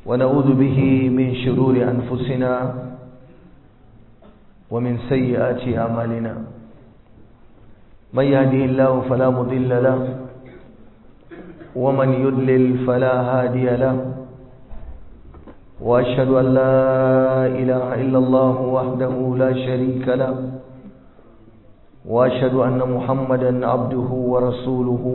ونعوذ به من شرور أنفسنا ومن سيئات أعمالنا من يهده الله فلا مضل له ومن يضلل فلا هادي له وأشهد أن لا إله إلا الله وحده لا شريك له وأشهد أن محمدا عبده ورسوله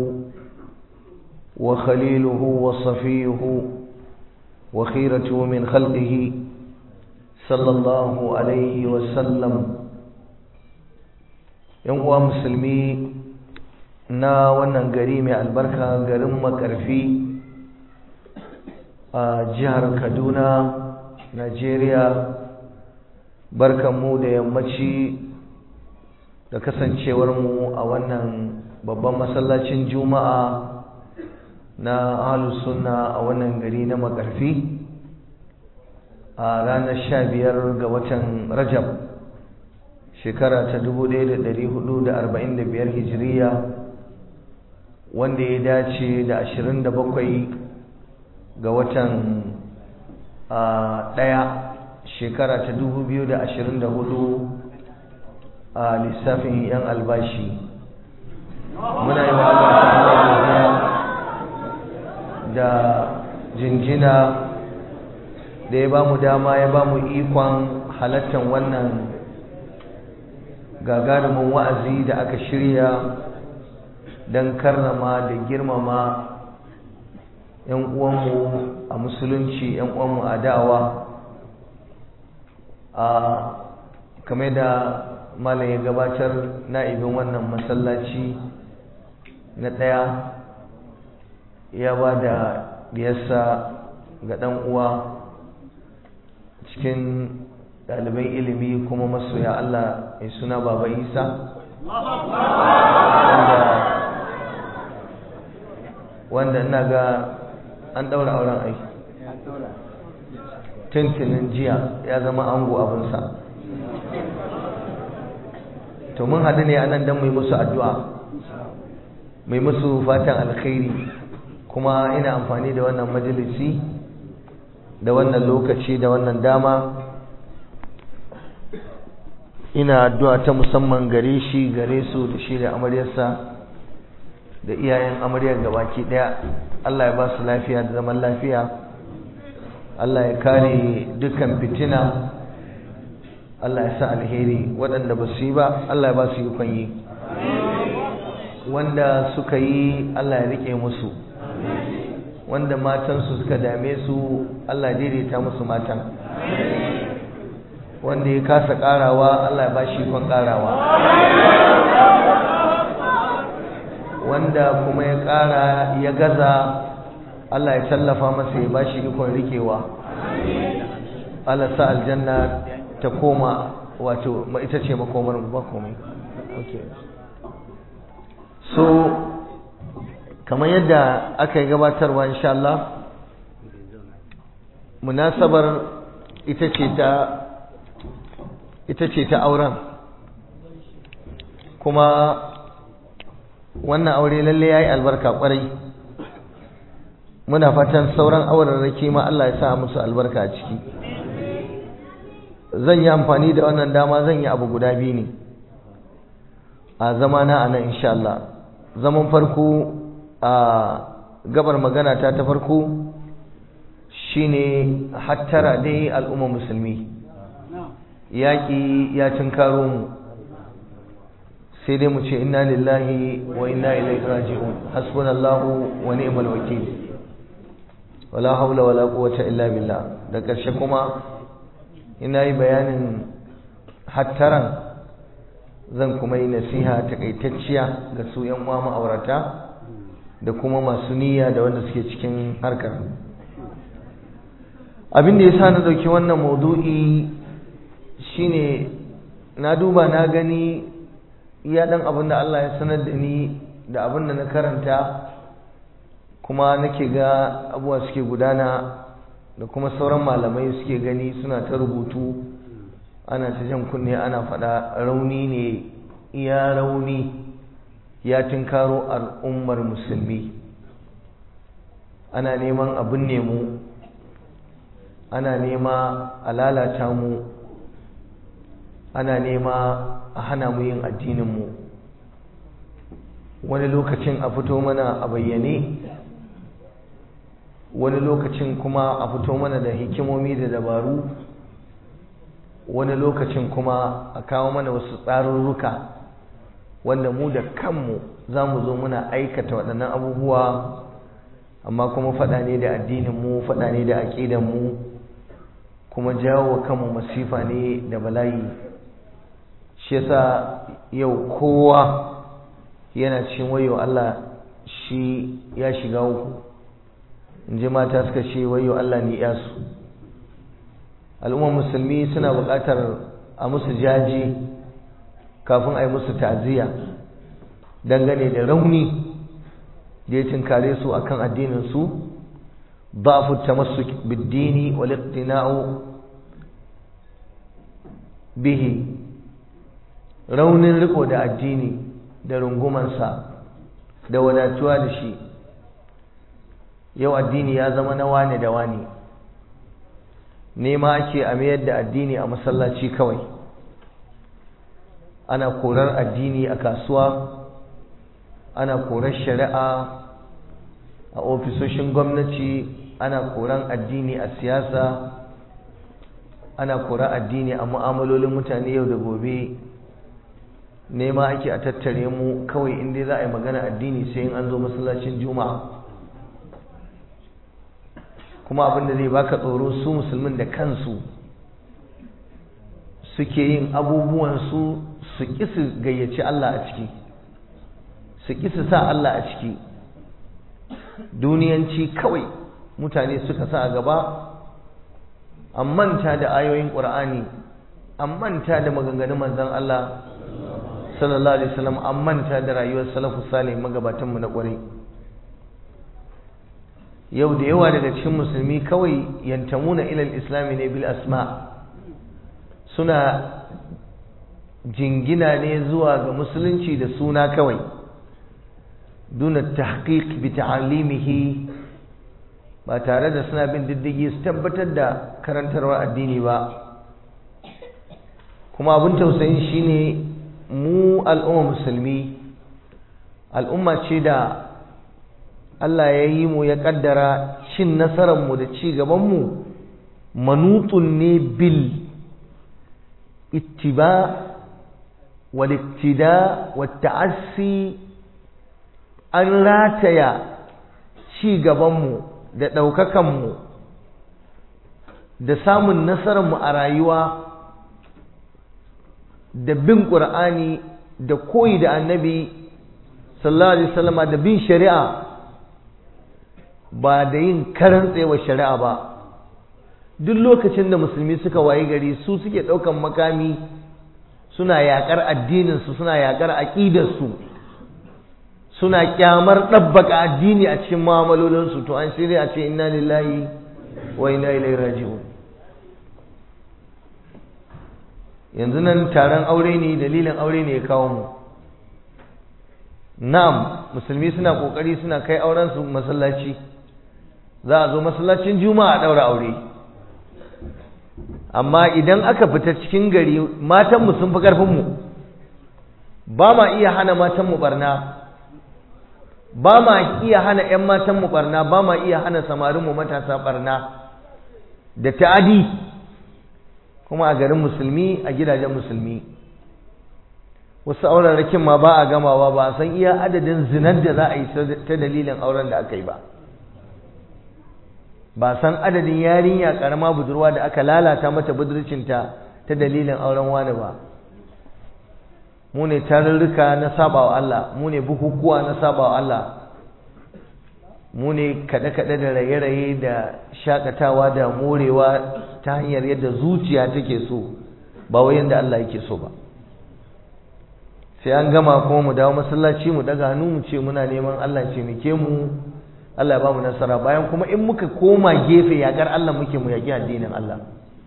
وخليله وصفيه وخيرته من خلقه صلى الله عليه وسلم yan uwa musulmi na wannan gari mai albarka garin makarfi a jihar kaduna najeriya barkanmu da yammaci da kasancewarmu a wannan babban masallacin juma'a na ahlus sunna a wannan gari na makarfi a ranar sha biyar ga watan rajab shekara ta 1445 hijiriya wanda ya dace da 27 ga watan ɗaya shekara ta 2024 a lissafin 'yan albashi muna yi wa da jinjina da ya ba mu dama ya ba mu ikon halattar wannan gagarumin wa'azi da aka shirya don karrama da girmama 'yan uwanmu a musulunci 'yan uwanmu a da'awa a kame da malam ya gabatar na'ibin wannan masallaci na ɗaya ya ba da diyarsa ga ɗan uwa cikin ɗaliban ilimi kuma masoya Allah mai suna Baba Isa wanda ina ga an ɗaura auren aiki tuntunin jiya ya zama ango abinsa to mun haɗu ne a nan don mai musu addu'a mai musu fatan alkhairi kuma ina amfani da wannan majalisi da wannan lokaci da wannan dama ina addu'a ta musamman gare shi gare su da shi da amaryarsa da iyayen amaryar gabaki daya Allah ya ba su lafiya da zaman lafiya Allah ya kare dukkan fitina Allah ya sa alheri waɗanda ba su yi ba Allah ya ba su yi yi wanda suka yi Allah ya rike musu wanda matansu suka dame su Allah daidaita musu matan wanda ya kasa karawa Allah ya bashi ikon karawa wanda kuma ya kara ya gaza Allah ya tallafa masa ya bashi ikon rikewa Allah sa aljanna ta koma wato ita ce makomar ba komai okay so kamar yadda aka yi gabatarwa insha Allah munasabar ita ce ta ita ce ta auren kuma wannan aure lalle yayi albarka kwarai muna fatan sauran auren rake ma Allah ya sa musu albarka a ciki zan yi amfani da wannan dama zan yi abu guda biyu ne a zamana a nan insha Allah zaman farko a gabar magana ta ta farko shine hattara dai al'umma musulmi yaƙi ya karo mu sai dai mu ce inna lillahi wa inna ilaihi raji'un hasbunallahu wa ni'mal wakil wala haula wala quwwata illa billah da ƙarshe kuma ina yi bayanin hattaran zan kuma yi nasiha takaitacciya ga su yan uwa ma'aurata da kuma masu niyya da wanda suke cikin harkar abin da yasa na dauki wannan maudu'i shine na duba na gani iya dan abin da Allah ya sanar da ni da abin da na karanta kuma nake ga abuwa suke gudana da kuma sauran malamai suke gani suna ta rubutu ana ta jan kunne ana faɗa rauni ne iya rauni ya tinkaro al'ummar musulmi ana neman abin nemo ana nema a lalata mu ana nema a hana mu yin addininmu wani lokacin a fito mana a bayyane wani lokacin kuma a fito mana da hikimomi da dabaru wani lokacin kuma a kawo mana wasu tsarurruka wanda mu da kanmu za mu zo muna aikata waɗannan abubuwa amma kuma faɗa ne da addininmu faɗa ne da aƙidanmu kuma jawo wa kanmu masifa ne da bala'i shi yasa yau kowa yana cikin wayo Allah shi ya shiga uku in ji mata suka ce wayo Allah ne yasu al'ummar musulmi suna buƙatar a musu jaji kafin a yi musu ta'aziyya dangane da rauni da ya tinkare su akan addinin su ضعف التمسك بالدين والاقتناع به raunin riko da addini da rungumansa da wadatuwa da shi yau addini ya zama na wane da wane nema ake a mayar da addini a masallaci kawai ana korar addini a kasuwa ana korar shari'a a ofisoshin gwamnati ana koran addini a siyasa ana koran addini a mu'amalolin mutane yau da gobe nema ake a tattare mu kawai inda za a yi magana addini sai in an zo masallacin juma'a kuma abin da zai baka tsoro su musulmin da kansu suke yin abubuwansu su ƙi su gayyaci Allah a ciki su ƙi su sa Allah a ciki duniyanci kawai mutane suka sa a gaba an manta da ayoyin ƙur'ani an manta da maganganun manzon Allah sallallahu alaihi wasallam an manta da rayuwar salafu salih magabatanmu na ƙwarai yau da yawa daga cikin musulmi kawai yantamuna ilal islami ne bil asma suna jingina ne zuwa ga musulunci da suna kawai duna tahqiq bi ta'alimihi ba tare da suna bin diddigi su tabbatar da karantarwar addini ba kuma abin tausayin shine mu al'umma musulmi al'umma ce da Allah ya yi mu ya kaddara cin nasararmu da ci gabanmu manutun ne bil ittiba wal iktida wat ta'assi an rataya ci gabanmu da ɗaukakanmu da samun nasararmu a rayuwa da bin ƙur'ani da koyi da annabi sallallahu alaihi wasallama da bin shari'a ba da yin karan tsewa shari'a ba duk lokacin da musulmi suka wayi gari su suke ɗaukan makami suna yaƙar addininsu suna yaƙar aƙidarsu suna kyamar ɗabbaka addini a cikin mu'amalolinsu to an shirya a ce inna lillahi wa inna ilaihi raji'un yanzu nan taron aure ne dalilin aure ne ya kawo mu na'am musulmi suna kokari suna kai auren su masallaci za a zo masallacin juma'a a daura aure amma idan aka fita cikin gari matanmu sun fi ƙarfinmu ba ma iya hana matanmu barna ba ma iya hana 'yan matanmu barna ba ma iya hana samarinmu matasa barna da ta'adi kuma a garin musulmi a gidajen musulmi wasu auren rakin ma ba a gamawa ba a san iya adadin zinar da za a yi ta dalilin auren da aka yi ba ba san adadin yarinya karama budurwa da aka lalata mata budurcinta ta dalilin auren wani ba mu ne tarurruka na saba wa Allah mu ne bukukuwa na saba wa Allah mu ne kaɗe-kaɗe da raye-raye da shakatawa da morewa ta hanyar yadda zuciya take so ba wai yadda Allah yake so ba sai an gama kuma mu dawo masallaci mu daga hannu mu ce muna neman Allah ce muke mu Allah ya ba mu nasara bayan kuma in muka koma gefe yakar Allah muke mu yaki addinin Allah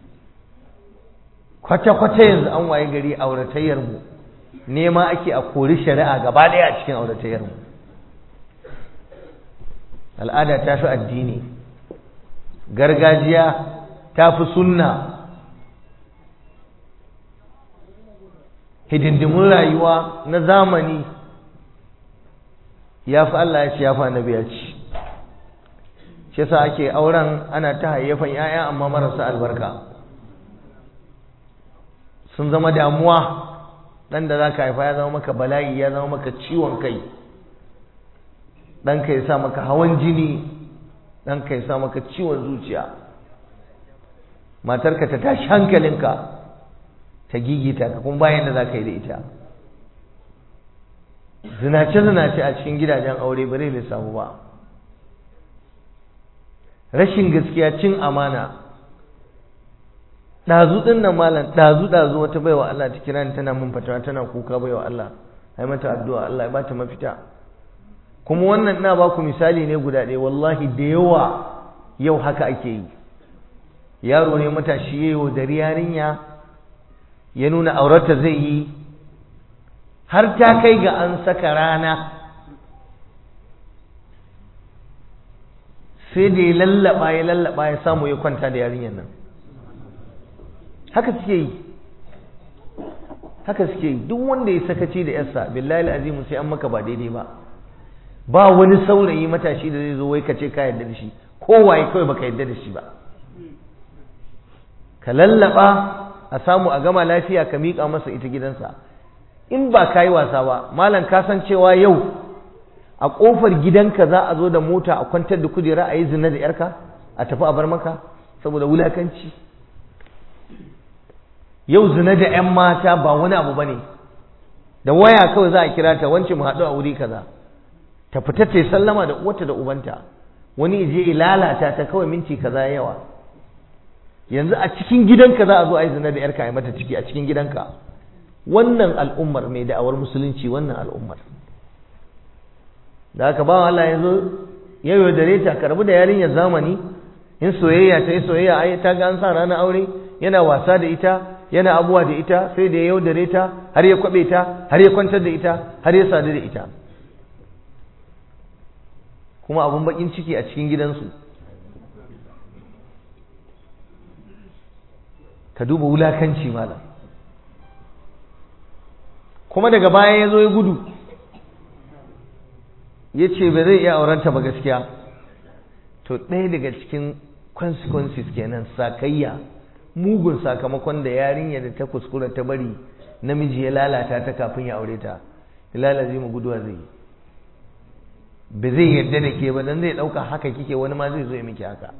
kwata-kwata yanzu an waye gari auratayyar mu nema ake a kori shari'a gaba ɗaya a cikin auratayyar mu al'ada ta fi addini gargajiya ta fi sunna hidindimun rayuwa na zamani ya fi Allah ya ce ya fi annabi ya ce shi yasa ake auren ana ta hayyafan 'ya'ya amma marasa albarka sun zama damuwa ɗan da za ka haifa ya zama maka bala'i ya zama maka ciwon kai ɗanka ya sa maka hawan jini ɗanka ya sa maka ciwon zuciya matarka ta tashi hankalinka ta gigita ka kuma bayan da za ka yi da ita zinace-zinace a cikin gidajen aure ba zai samu ba rashin gaskiya cin amana ɗazu ɗin nan malam ɗazu ɗazu wata baiwa Allah ta kira ni tana mun fatawa tana kuka baiwa Allah ai mata addu'a Allah ya bata mafita kuma wannan ina ba ku misali ne guda ɗaya wallahi da yawa yau haka ake yi yaro ne matashi yayo da yarinya ya nuna aurata zai yi har ta kai ga an saka rana sai da ya lallaba ya lallaba ya samu ya kwanta da yarinyar nan haka suke yi haka suke yi duk wanda ya sakaci da yarsa billahi azimu sai an maka ba daidai ba ba wani saurayi matashi da zai zo wai ka ce ka yarda da shi kowaye kawai baka yarda da shi ba ka lallaba a samu a gama lafiya ka miƙa masa ita gidansa in ba ka yi wasa ba malam ka san cewa yau a ƙofar gidanka za a zo da mota a kwantar da kujera a yi zina da yarka a tafi a bar maka saboda wulakanci yau zina da 'yan mata ba wani abu ba ne da waya kawai za a kira ta wance mu haɗu a wuri kaza ta fita ta yi sallama da uwarta da ubanta wani je ya lalata ta kawai minti kaza yawa yanzu a cikin gidanka za a zo a yi zina da yarka a mata ciki a cikin gidanka wannan al'ummar mai da'awar musulunci wannan al'ummar da aka ba Allah ya zo ya yaudare ta karbi da yarinyar zamani in soyayya ta yi soyayya ai ta ga an sa ranar aure yana wasa da ita yana abuwa da ita sai da ya yaudare ta har ya kwabe ta har ya kwantar da ita har ya sadu da ita kuma abun bakin ciki a cikin gidansu ka duba wulakanci malam kuma daga baya ya zo ya gudu ya ce ba zai iya aurenta ba gaskiya to ɗaya daga cikin consequences kenan sakayya mugun sakamakon da yarinya da ta kuskura ta bari namiji ya lalata ta kafin ya aure ta lalace mu guduwa zai yi ba zai yarda da ke ba dan zai ɗauka haka kike wani ma zai zo ya miki haka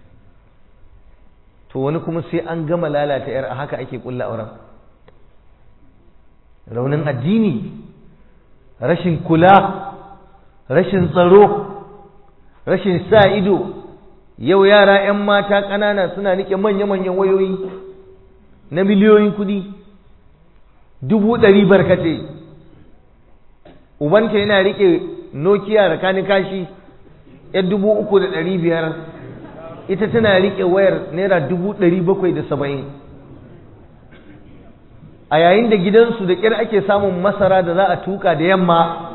to wani kuma sai an gama lalata yar a haka ake kulla auren raunin addini rashin kula rashin tsaro rashin sa ido yau yara 'yan mata ƙanana suna nike manya-manyan wayoyi na miliyoyin kuɗi dubu ɗari barkate ubanta yana rike nokiya da kani kashi yan dubu uku da ɗari biyar ita tana rike wayar naira dubu ɗari bakwai da saba'in a yayin da gidansu da ƙyar ake samun masara da za a tuka da yamma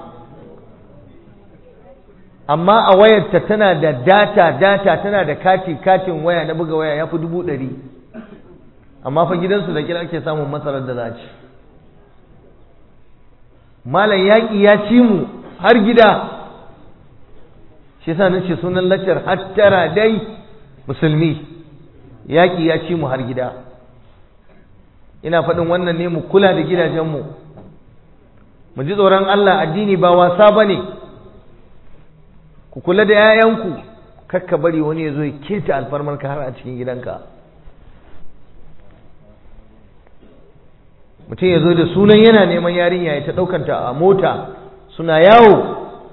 amma a wayarta tana da data data tana da kati katin waya na buga waya ya fi dubu ɗari amma fa gidansu da ƙyar ake samun masarar da za a ci malam yaƙi ya ci mu har gida shi sa nace sunan laccar hattara dai musulmi yaƙi ya ci mu har gida ina faɗin wannan ne mu kula da gidajenmu mu ji tsoron Allah addini ba wasa ba ne ku kula da 'ya'yanku kakka bari wani ya zo ya keta alfarmarka har a cikin gidanka mutum ya zo da sunan yana neman yarinya ya ta ɗaukanta a mota suna yawo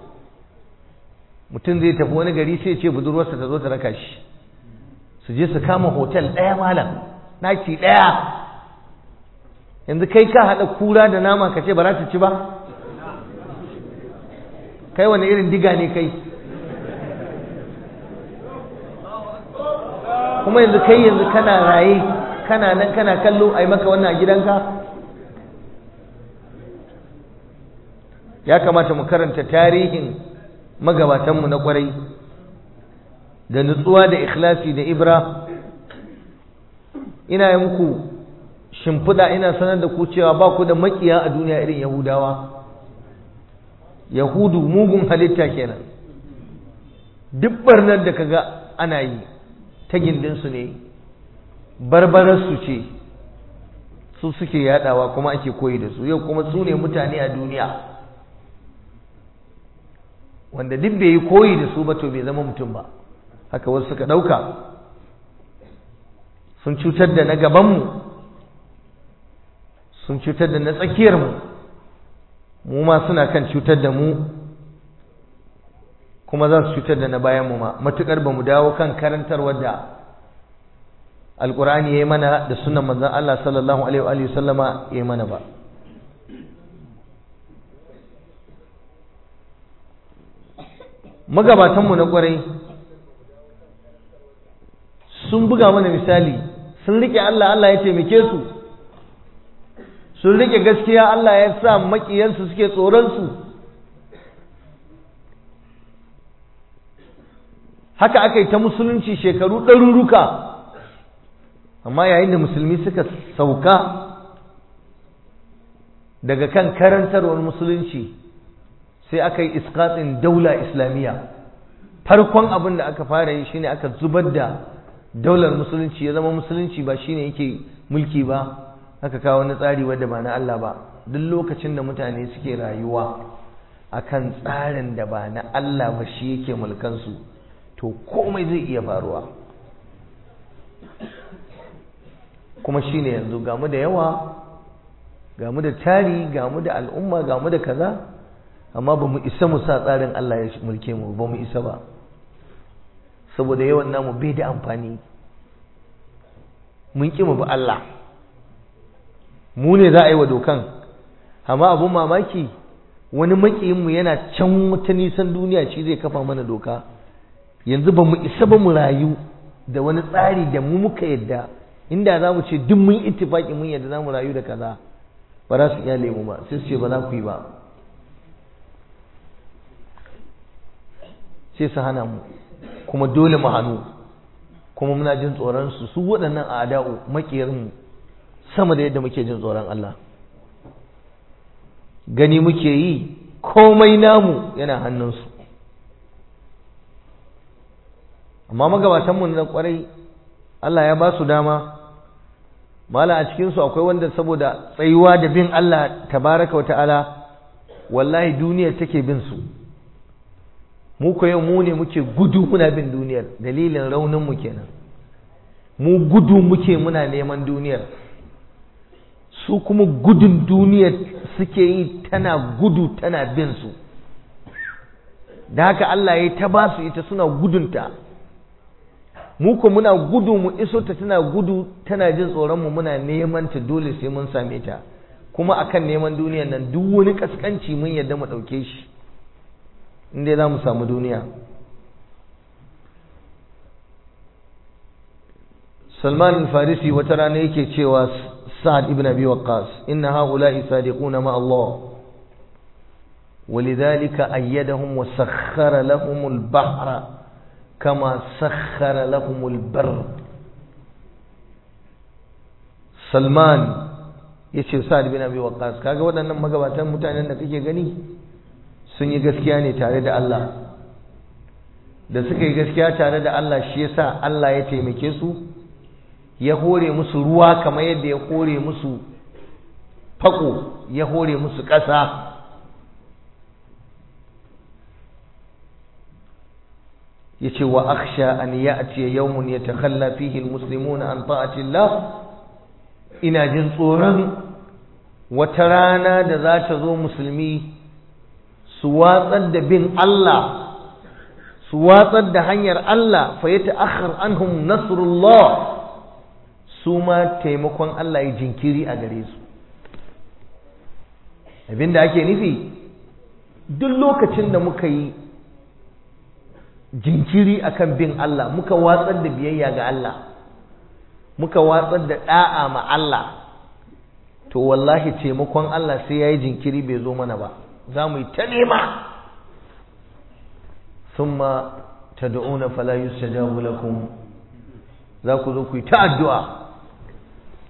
mutum zai tafi wani gari sai ce budurwarsa ta zo ta raka shi su je su kama hotel ɗaya malam naki ɗaya yanzu kai ka haɗa kura da nama ka ce ba za ta ci ba kai wani irin diga ne kai kuma yanzu kai yanzu kana raye kana nan kana kallo a yi maka wannan a gidanka ya kamata mu karanta tarihin magabatanmu na kwarai da nutsuwa da ikhlasi da ibra ina yi muku shimfiɗa ina sanar da ku cewa ba ku da makiya a duniya irin yahudawa yahudu mugun halitta kenan duk barnar da kaga ana yi ta gindinsu ne barbararsu ce su suke yadawa kuma ake koyi da su yau kuma su ne mutane a duniya wanda duk bai yi koyi da su ba to bai zama mutum ba haka wasu suka ɗauka sun cutar da na gabanmu sun cutar da na tsakiyarmu mu ma suna kan cutar da mu kuma za su cutar da na bayanmu ma matuƙar ba mu dawo kan karantarwar da alƙur'ani ya yi mana da sunan manzan Allah sallallahu alaihi wa sallama ya yi mana ba magabatanmu na ƙwarai sun buga mana misali sun riƙe Allah Allah ya taimake su sun riƙe gaskiya Allah ya sa maƙiyansu suke tsoronsu haka aka yi ta musulunci shekaru ɗaruruka amma yayin da musulmi suka sauka daga kan karantarwar musulunci sai aka yi iskatsin daula islamiyya farkon abin da aka fara yi shine aka zubar da daular musulunci ya zama musulunci ba shine yake mulki ba aka kawo wani tsari wadda ba na Allah ba duk lokacin da mutane suke rayuwa akan tsarin da ba na Allah ba shi yake mulkansu to komai zai iya faruwa kuma shine yanzu gamu da yawa gamu da tari gamu da al'umma gamu da kaza amma ba mu isa mu sa tsarin Allah ya mulke mu ba mu isa ba saboda yawan namu bai da amfani mun ƙi mu bi Allah mu ne za a yi wa dokan amma abun mamaki wani makiyinmu yana can wata nisan duniya shi zai kafa mana doka yanzu ba mu isa ba mu rayu da wani tsari da mu muka yadda inda za mu ce duk mun ittifaki mun yadda za mu rayu da kaza ba za su iya lemu ba sai su ce ba za ku yi ba sai su hana mu kuma dole mu hannu kuma muna jin tsoron su su waɗannan ada'u makiyarmu sama da yadda muke jin tsoron Allah gani muke yi komai namu yana hannunsu amma magabatanmu na kwarai Allah ya ba su dama mala a cikinsu akwai wanda saboda tsayuwa da bin Allah tabaraka wa ta'ala wallahi duniyar take bin su mu ko yau mu ne muke gudu muna bin duniyar dalilin raunin mu kenan mu gudu muke muna neman duniyar su kuma gudun duniyar suke yi tana gudu tana bin su da haka Allah ya ta ba su ita suna gudunta mu ko muna gudu mu iso ta tana gudu tana jin tsoron mu muna neman ta dole sai mun same ta kuma akan neman duniyar nan duk wani kaskanci mun yadda mu ɗauke shi inda za mu samu duniya salman farisi wata rana yake cewa sa'ad ibn abi waqqas inna haula'i sadiquna ma Allah ولذلك أيدهم وسخر لهم البحر كما سخر لهم البر سلمان yace Sa'ad bin Abi Waqqas kaga waɗannan magabatan mutanen da kake gani sun yi gaskiya ne tare da Allah da suka yi gaskiya tare da Allah shi yasa Allah ya taimake su ya hore musu ruwa kamar yadda ya hore musu fako ya hore musu ƙasa yace wa akhsha an ya'ti yawmun yatakhalla fihi almuslimuna an ta'ati Allah ina jin tsoron wata rana da za ta zo musulmi su watsar da bin Allah su watsar da hanyar Allah fa ya ta'akhkhar anhum nasrullah su ma taimakon Allah ya jinkiri a gare su abinda ake nufi duk lokacin da muka yi jinkiri akan bin Allah muka watsar da biyayya ga Allah muka watsar da da'a ma Allah to wallahi taimakon Allah sai yayi jinkiri bai zo mana ba za mu yi ta nema thumma tad'una fala yustajabu lakum za ku zo ku yi ta addu'a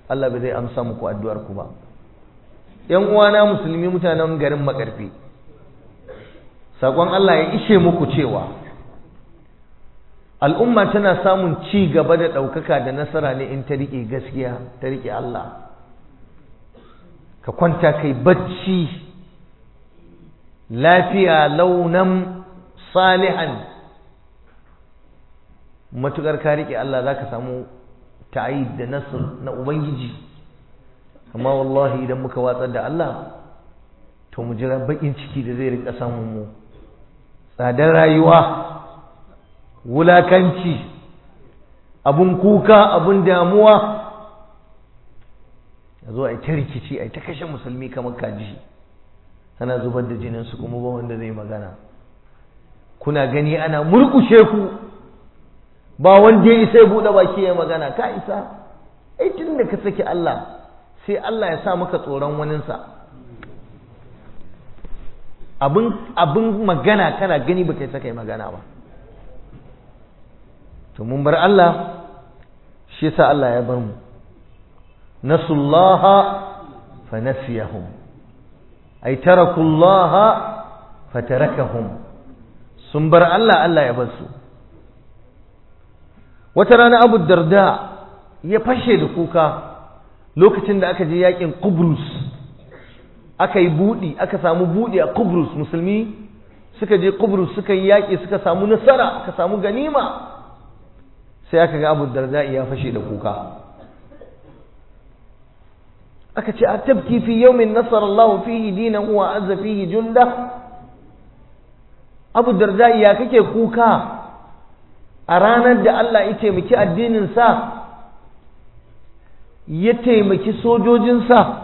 Allah bai zai amsa muku addu'ar ku ba ‘yan uwana musulmi mutanen garin makarfi saƙon Allah ya ishe muku cewa al'umma tana samun ci gaba da ɗaukaka da nasara ne in ta riƙe gaskiya ta riƙe Allah ka kwanta kai bacci lafiya launan salihan matuƙar ka riƙe Allah za ka samu ta'ayid da nasir na Ubangiji amma wallahi idan muka watsar da Allah to mu jira baƙin ciki da zai rinka samun mu tsadar rayuwa wulakanci abun kuka abun damuwa a zo a yi ta rikici a yi ta kashe musulmi kamar kaji ana zubar da jininsu kuma ba wanda zai magana kuna gani ana murkushe ku ba wanda ya isa ya buɗe baki ya magana ka isa ai tun da ka saki Allah sai Allah ya sa maka tsoron waninsa abin abin magana kana gani ba kai saka magana ba to mun bar Allah shi yasa Allah ya bar mu nasullaha fa nasiyahum ay tarakullaha fa tarakahum sun bar Allah Allah ya bar su wata rana Abu Darda ya fashe da kuka lokacin da aka je yakin Qubrus aka yi buɗi aka samu buɗi a Qubrus musulmi suka je Qubrus suka yi yaƙi suka samu nasara aka samu ganima sai aka ga Abu Darda ya fashe da kuka aka ce a tabki fi yawmin nasara Allah fihi dinan wa azza fihi junda Abu Darda ya kake kuka a ranar da Allah ya taimaki addinin sa ya taimaki sojojinsa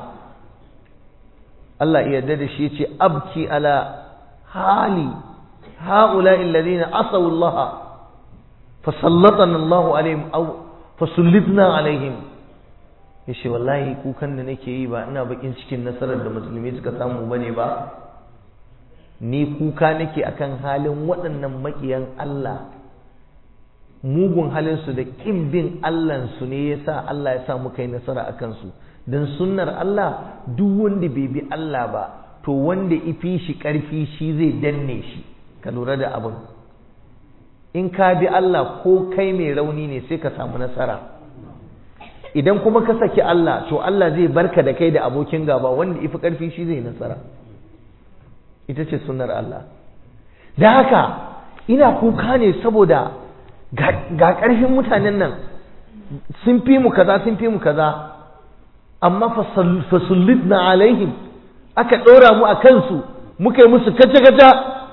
Allah ya yarda da shi yace abki ala hali haula alladhina asaw Allah fasallatana Allah alaihim aw fasallitna alaihim yace wallahi kukan da nake yi ba ina bakin cikin nasarar da musulmi suka samu bane ba ni kuka nake akan halin waɗannan makiyan Allah mugun halinsu da ƙin bin Allahnsu ne ya sa Allah ya sa muka yi nasara a kansu don sunnar Allah duk wanda bai bi Allah ba to wanda ifi shi ƙarfi shi zai danne shi ka lura da abin in ka bi Allah ko kai mai rauni ne sai ka samu nasara idan kuma ka saki Allah to Allah zai barka da kai da abokin gaba wanda ifi ƙarfi shi zai nasara ita ce sunnar Allah da haka ina kuka ne saboda ga ƙarfin mutanen nan sun fi mu kaza sun fi mu kaza amma fasullid na alaihim aka ɗora mu a kansu muka yi musu kaca-kaca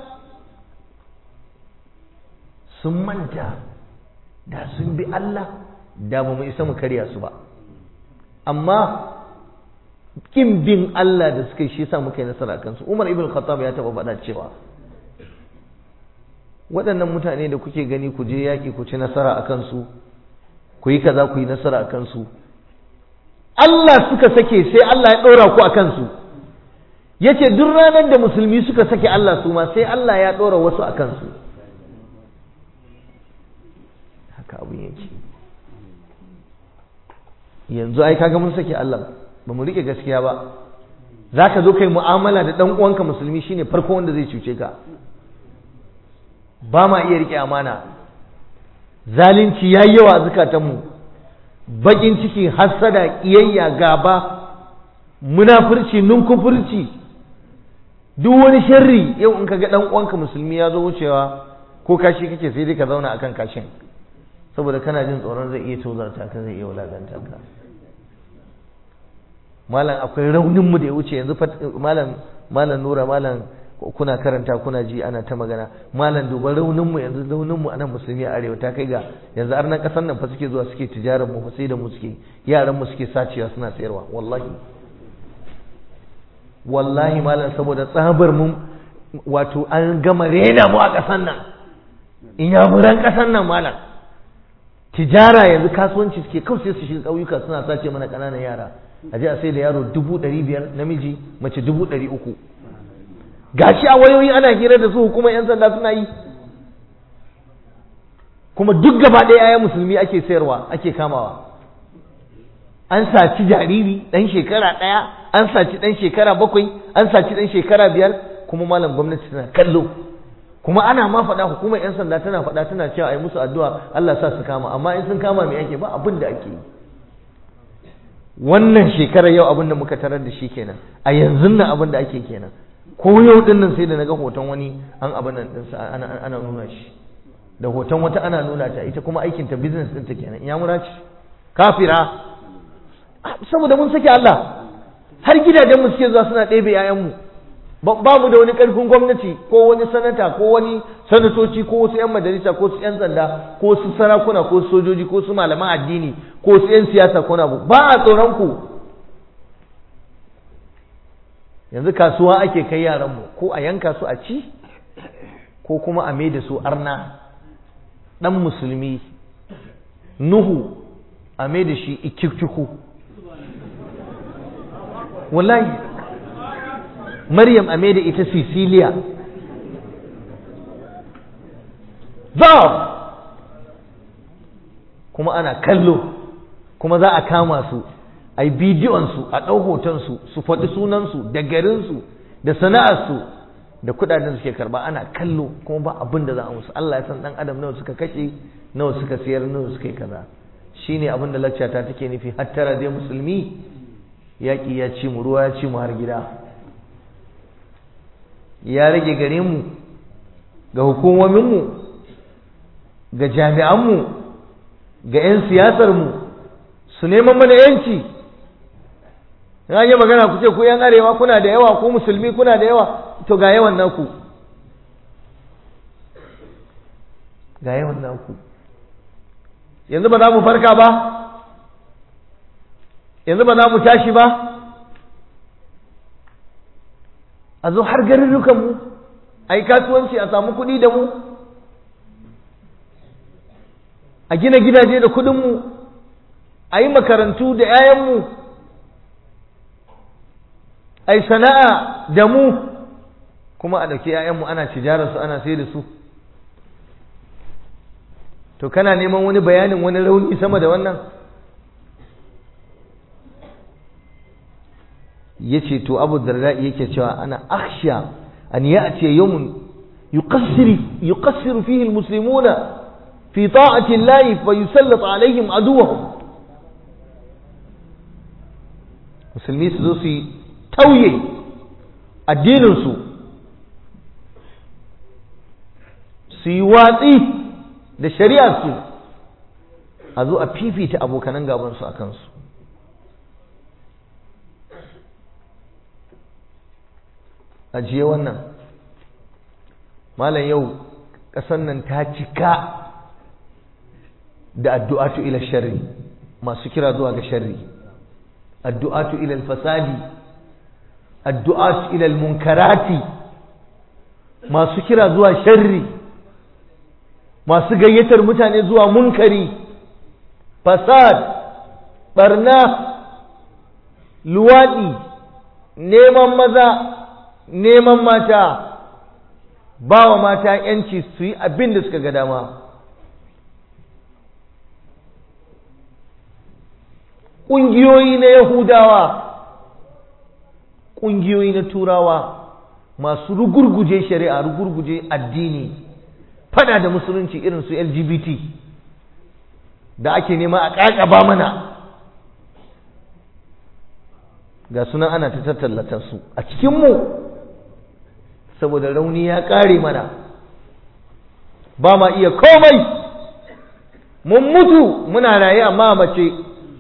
sun manta da sun bi Allah da ba mu isa mu karya su ba amma kin bin Allah da suka yi shi sa muka yi nasara kansu Umar ibn Khattab ya taɓa faɗa cewa waɗannan mutane da kuke gani ku je yaƙi ku ci nasara a kansu ku yi kaza ku yi nasara a kansu Allah suka sake sai Allah ya ɗora ku a kansu ya ce duk ranar da musulmi suka sake Allah su ma sai Allah ya ɗora wasu a kansu haka abin yake yanzu ai kaga mun sake Allah ba mu riƙe gaskiya ba za ka zo kai mu'amala da ɗan uwanka musulmi shine farko wanda zai cuce ka ba ma iya riƙe amana zalunci ya yi yawa a zukatanmu baƙin ciki hassada ƙiyayya gaba munafurci nunkufurci duk wani sharri yau in ka ga ɗan uwanka musulmi ya zo wucewa ko kashi kake sai dai ka zauna akan kashin saboda kana jin tsoron zai iya tozarta ka zai iya wulaganta ka malam akwai rauninmu da ya wuce yanzu malam malam nura malam kuna karanta kuna ji ana ta magana malam duba rauninmu yanzu rauninmu anan musulmi a arewa ta kai ga yanzu har nan kasar nan fa suke zuwa suke tijarar mu sai da mu suke yaran mu suke sacewa suna sayarwa wallahi wallahi malam saboda tsabar mu wato an gama rena mu a kasar nan in yamuran kasar nan malam tijara yanzu kasuwanci suke kawai sai su shiga ƙauyuka suna sace mana ƙananan yara a je a sai da yaro dubu ɗari biyar namiji mace dubu ɗari uku gashi a wayoyi ana hira da su hukumar 'yan sanda suna yi kuma duk gaba ɗaya ayan musulmi ake sayarwa ake kamawa an saci jariri ɗan shekara ɗaya an saci ɗan shekara bakwai an saci ɗan shekara biyar kuma malam gwamnati tana kallo kuma ana ma faɗa hukumar 'yan sanda tana faɗa tana cewa a yi musu addu'a Allah sa su kama amma in sun kama me ake ba abin da ake yi wannan shekarar yau abin da muka tarar da shi kenan a yanzu nan abin da ake kenan ko yau din nan sai da naga hoton wani an abin nan ɗinsa ana, ana nuna shi da hoton wata ana nuna ta ita kuma aikinta business ɗinta kenan ya mura ce kafira saboda mun sake Allah har gidajen mu suke zuwa suna ɗebe 'ya'yanmu ba mu da wani ƙarfin gwamnati ko wani sanata ko wani sanatoci ko wasu 'yan majalisa ko su 'yan sanda ko su sarakuna ko su sojoji ko su malaman addini ko su 'yan siyasa ko na ba a tsoron ku yanzu kasuwa ake kai yaranmu ko a yanka su a ci ko kuma a mai da su arna ɗan musulmi nuhu a mai da shi ikikuku wallahi maryam a mai da ita sicilia za kuma ana kallo kuma za a kama su a yi bidiyonsu a ɗau hotonsu su faɗi sunansu da garinsu da sana'arsu da kudaden suke karba ana kallo kuma ba abin da za a musu Allah ya san dan adam nawa suka kashe nawa suka siyar nawa suka yi kaza shine abin da lacca ta take nufi hattara dai musulmi yaƙi ya ci mu ruwa ya ci mu har gida ya rage gare mu ga hukumominmu ga jami'anmu ga 'yan siyasarmu su neman mana 'yanci na yi magana ku ce ku 'yan arewa kuna da yawa ku musulmi kuna da yawa to ga yawan naku ga yawan naku yanzu ba za mu farka ba yanzu ba za mu tashi ba a zo har garurrukanmu a yi kasuwanci a samu kuɗi da mu a gina gidaje da kuɗinmu a yi makarantu da 'ya'yanmu a yi sana'a da mu kuma a ɗauki 'ya'yanmu ana tijararsu ana sai da su to kana neman wani bayanin wani rauni sama da wannan ya ce to abu darda yake cewa ana akhsha an ya'ti yawmun yuqassiru yuqassiru fihi almuslimuna fi ta'ati llahi fa yusallat alaihim aduwahum musulmi su zo su tauye addininsu su yi watsi da shari'arsu a zo a fifita abokanan gabansu a kansu ajiye wannan malam yau ƙasar nan ta cika da addu'atu ila sharri masu kira zuwa ga sharri addu'atu ila fasadi addu'atu ila munkarati masu kira zuwa sharri masu gayyatar mutane zuwa munkari fasad barna luwaɗi neman maza neman mata ba wa mata yanci su yi abin da suka ga dama ƙungiyoyi na yahudawa ƙungiyoyi na turawa masu rugurguje shari'a rugurguje addini fada da musulunci irin su lgbt da ake nema a ƙaƙaba mana ga sunan ana ta tattallata su a cikinmu saboda rauni ya ƙare mana ba ma iya komai mun mutu muna raye amma mace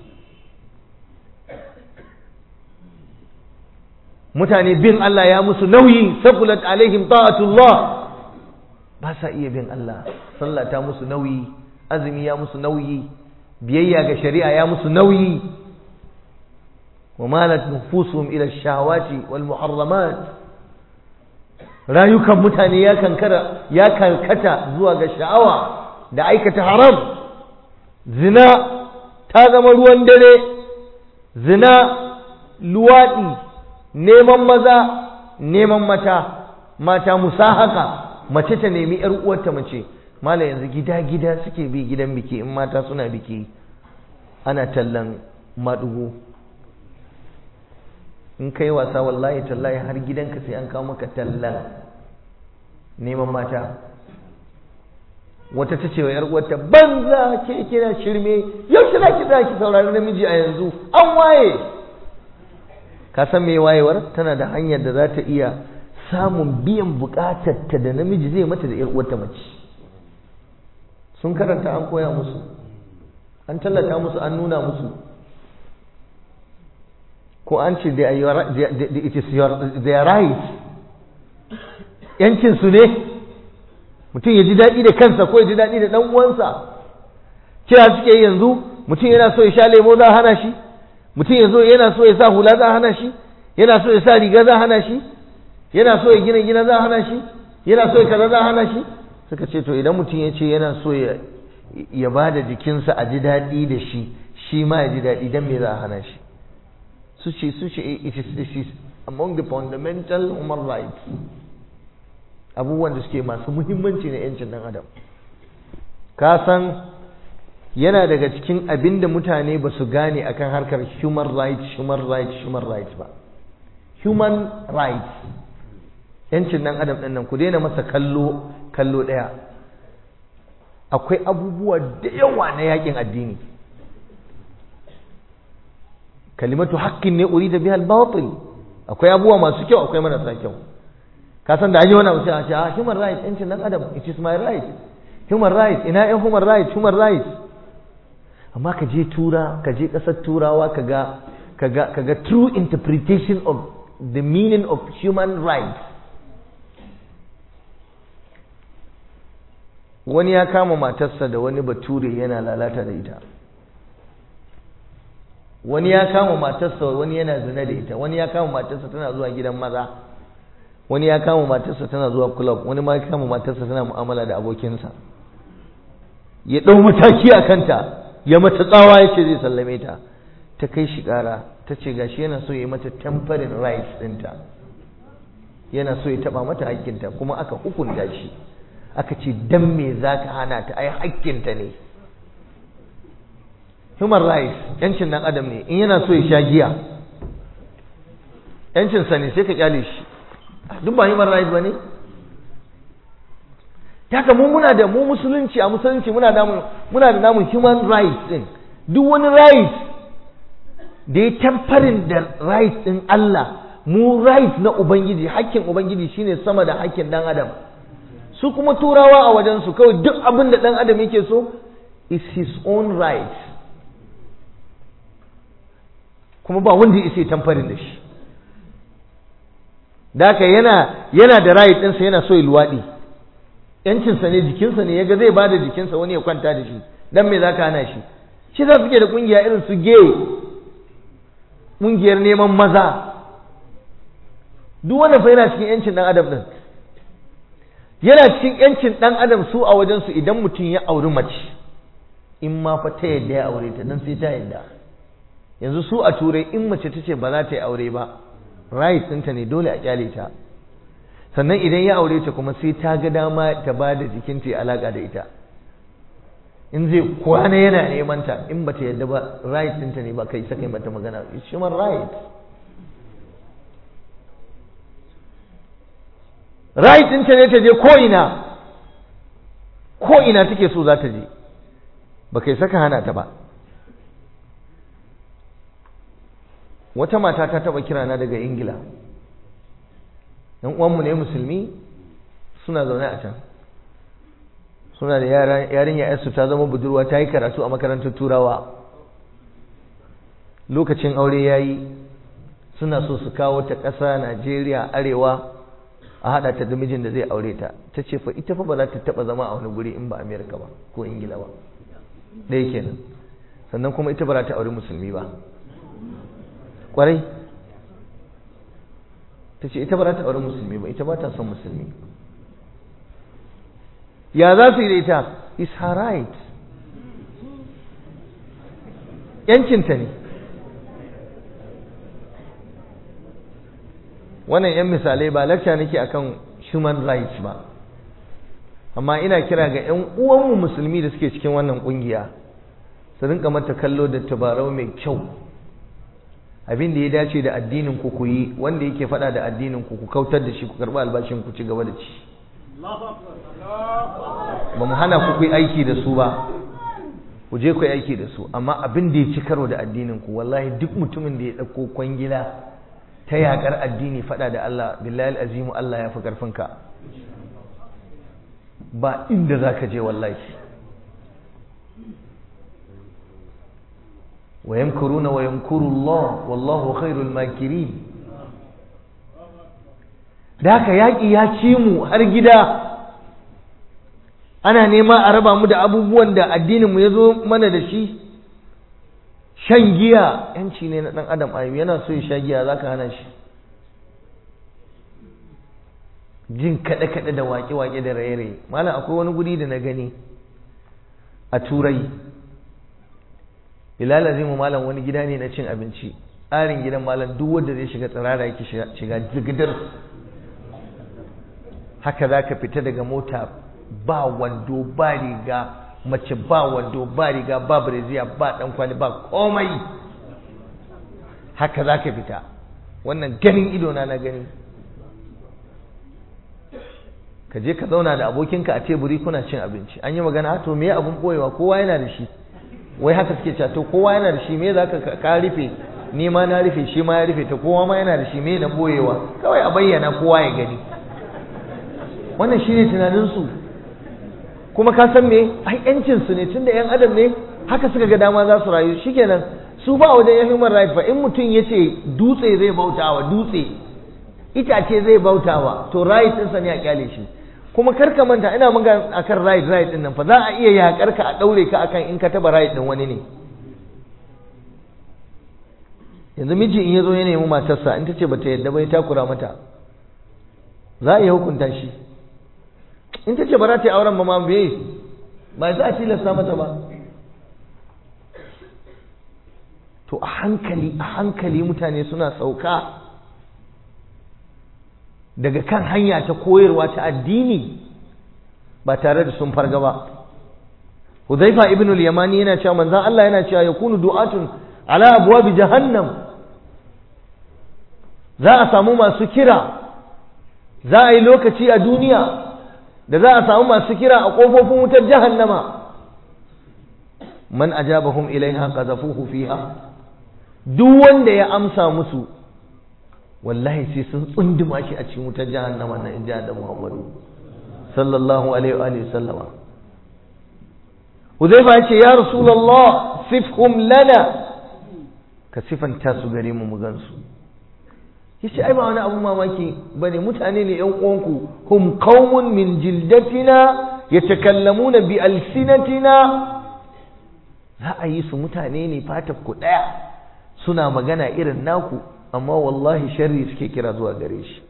mutane bin Allah ya musu nauyi sabulat alaihim ta'atullah ba sa iya bin Allah sallah ta musu nauyi azumi ya musu nauyi biyayya ga shari'a ya musu nauyi wa malat nufusuhum ila shahawati wal muharramat rayukan mutane ya kankara ya karkata zuwa ga sha'awa da aikata haram zina ta zama ruwan dare zina luwaɗi neman maza neman mata mata musahaka mace ta nemi ‘yar uwarta mace mala yanzu gida-gida suke bi gidan biki in mata suna biki ana tallan maɗugo in kai wasa wallahi tallahi har gidanka sai an kawo maka tallan neman mata wata ta ce wa ‘yar uwarta banza ke kina shirme yaushe za ki za ki saurari namiji a yanzu an waye ka san me wayewar tana da hanyar da za ta iya samun biyan bukatarta da namiji zai mata da ‘yar uwarta mace sun karanta an koya musu an tallata musu an nuna musu ko an ce it is their right yancin su ne mutum ya ji daɗi da kansa ko ya ji daɗi da ɗan uwansa kira suke yanzu mutum yana so ya sha lemo za a hana shi mutum ya zo yana so ya sa hula za a hana shi yana so ya sa riga za a hana shi yana so ya gina gina za a hana shi yana so ya kaza za a hana shi suka ce to idan mutum ya ce yana so ya ya ba da jikinsa a ji daɗi da shi shi ma ya ji daɗi don me za a hana shi su ce su ce it is, it is among the fundamental human rights abubuwan da suke masu muhimmanci na 'yancin ɗan adam ka san yana daga cikin abin da mutane ba su gane akan harkar human rights human rights human rights ba human rights 'yancin ɗan adam ɗin nan ku daina masa kallo kallo ɗaya akwai abubuwa da yawa na yakin addini kalimatu haƙƙin ne uri da bihal batil akwai abubuwa masu kyau akwai marasa kyau ka san da an yi wani abu sai a ce ah human rights yancin dan adam it is my right human rights ina yan human rights human rights amma ka je tura ka je ƙasar turawa ka ga ka ga ka ga true interpretation of the meaning of human rights wani ya kama matarsa da wani bature yana lalata da ita wani ya kama matarsa wani yana zina da ita wani ya kama matarsa tana zuwa gidan maza wani ya kama matarsa tana zuwa club wani ma ya kama matarsa tana mu'amala da abokinsa ya ɗau mataki a kanta ya mata tsawa ya ce zai sallame ta ta kai shi ƙara ta ce gashi yana so ya yi mata temporary rights ɗinta yana so ya taɓa mata hakkinta kuma aka hukunta shi aka ce dan me za ka hana ta ai hakkinta ne human rights yancin dan adam ne in yana so ya sha giya yancinsa ne sai ka kyale shi duk ba human rights ba ne haka mu muna da mu musulunci a musulunci muna da muna da namun human rights din duk wani right da ya tamfarin da right din Allah mu right na ubangiji hakkin ubangiji shine sama da hakkin dan adam su kuma turawa a wajensu kawai duk abin da dan adam yake so is his own right kuma ba wanda ya isa tamfarin da shi da haka yana yana da right ɗinsa yana so ya luwaɗi yancinsa ne jikinsa ne yaga zai bada jikinsa wani ya kwanta da shi dan me zaka hana shi shi za su ke da kungiya irin su gay kungiyar neman maza duk wanda fa yana cikin yancin dan adam din yana cikin yancin dan adam su a wajen su idan mutum ya auri mace in ma fa ta yadda ya aure ta dan sai ta yadda yanzu su a turai in mace ta ce ba za ta yi aure ba right ɗinta ne dole a kyale ta sannan idan ya aure ta kuma sai ta ga dama ta ba da jikinta ya alaka da ita in zai kwana yana neman ta in bata yadda ba right ɗinta ne ba kai saka yi mata magana it's human right right ɗinta ne ta je ko ina ko ina take so za ta je ba kai saka hana ta ba wata mata ta taba kirana daga ingila yan uwanmu ne musulmi suna zaune a can suna da yarinya yarsu ta zama budurwa ta yi karatu a makarantar turawa lokacin aure ya yi suna so su kawo ta ƙasa najeriya arewa a haɗa ta da mijin da zai aure ta ta ce fa ita fa ba za ta taɓa zama a wani guri in ba amerika ba ko ingila ba ɗaya kenan sannan kuma ita ba za ta aure musulmi ba kwarai ta ce ita ba za ta aure musulmi ba ita ba ta son musulmi ya za su yi da ita is her right yancinta ne wannan yan misalai ba lakca nake akan human rights ba amma ina kira ga yan uwanmu musulmi da suke cikin wannan kungiya su rinka mata kallo da tabarau mai kyau abin da ya dace da addinin ku ku yi wanda yake faɗa da addinin ku ku kautar da shi ku karɓi albashin ku ci gaba da ci ba mu hana ku yi aiki da su ba ku je ku yi aiki da su amma abin da ya ci karo da addinin ku wallahi duk mutumin da ya ɗauko kwangila ta yaƙar addini faɗa da Allah billahi azimu Allah ya fi ƙarfinka ba inda za ka je wallahi wa yamkuruna wa yamkuru Allah wallahu khairul makirin da haka yaƙi ya ci mu har gida ana nema a raba mu da abubuwan da addininmu ya zo mana da shi shan giya yanci ne na ɗan adam ayu yana so ya sha giya za ka hana shi jin kaɗe-kaɗe da waƙe-waƙe da raye-raye malam akwai wani guri da na gani a turai bilal azimu malam wani gida ne na cin abinci tsarin gidan malam duk wanda zai shiga tsirara yake shiga jigidar haka za ka fita daga mota ba wando ba riga mace ba wando ba riga ba breziya ba dan kwali ba komai haka za ka fita wannan ganin idona na gani ka je ka zauna da abokinka a teburi kuna cin abinci an yi magana to me abun boyewa kowa yana da shi wai haka suke cewa to kowa yana da shi me za ka ka rufe ni ma na rufe shi ma ya rufe to kowa ma yana da shi me na boyewa kawai a bayyana kowa ya gani wannan shine tunaninsu kuma ka san me ai yancin su ne tunda yan adam ne haka suka ga dama za su rayu shikenan su ba wajen yan human right fa in mutum yace dutse zai bautawa dutse itace zai bautawa to right din sa ne a kyale shi kuma kar ka manta ina magana akan right right din nan fa za a iya yakar ka a daure ka akan in ka taba right din wani ne yanzu miji in yazo ya nemi matarsa in tace bata yadda ba ya takura mata za a iya hukunta shi in ta ce ba za ta yi auren ba ma bai ba za a tilasta mata ba to a hankali a hankali mutane suna sauka daga kan hanya ta koyarwa ta addini ba tare da sun farga ba Huzaifa ibn al-Yamani yana cewa manzon Allah yana cewa yakunu du'atun ala abwabi jahannam za a samu masu kira za a yi lokaci a duniya da za a samu masu kira a ƙofofin wutar jahannama man ajabahum ilaiha qazafuhu fiha duk wanda ya amsa musu wallahi sai sun tsunduma shi a cikin wutar jahannama na inji da Muhammadu sallallahu alaihi wa sallama Huzaifa ya ce ya Rasulullah sifhum lana ka sifanta su gare mu mu gansu yace ai ba wani abu mamaki bane mutane ne yan uwanku hum qaumun min jildatina yatakallamuna bi alsinatina za a yi su mutane ne fatar ku daya suna magana irin naku amma wallahi sharri suke kira zuwa gare shi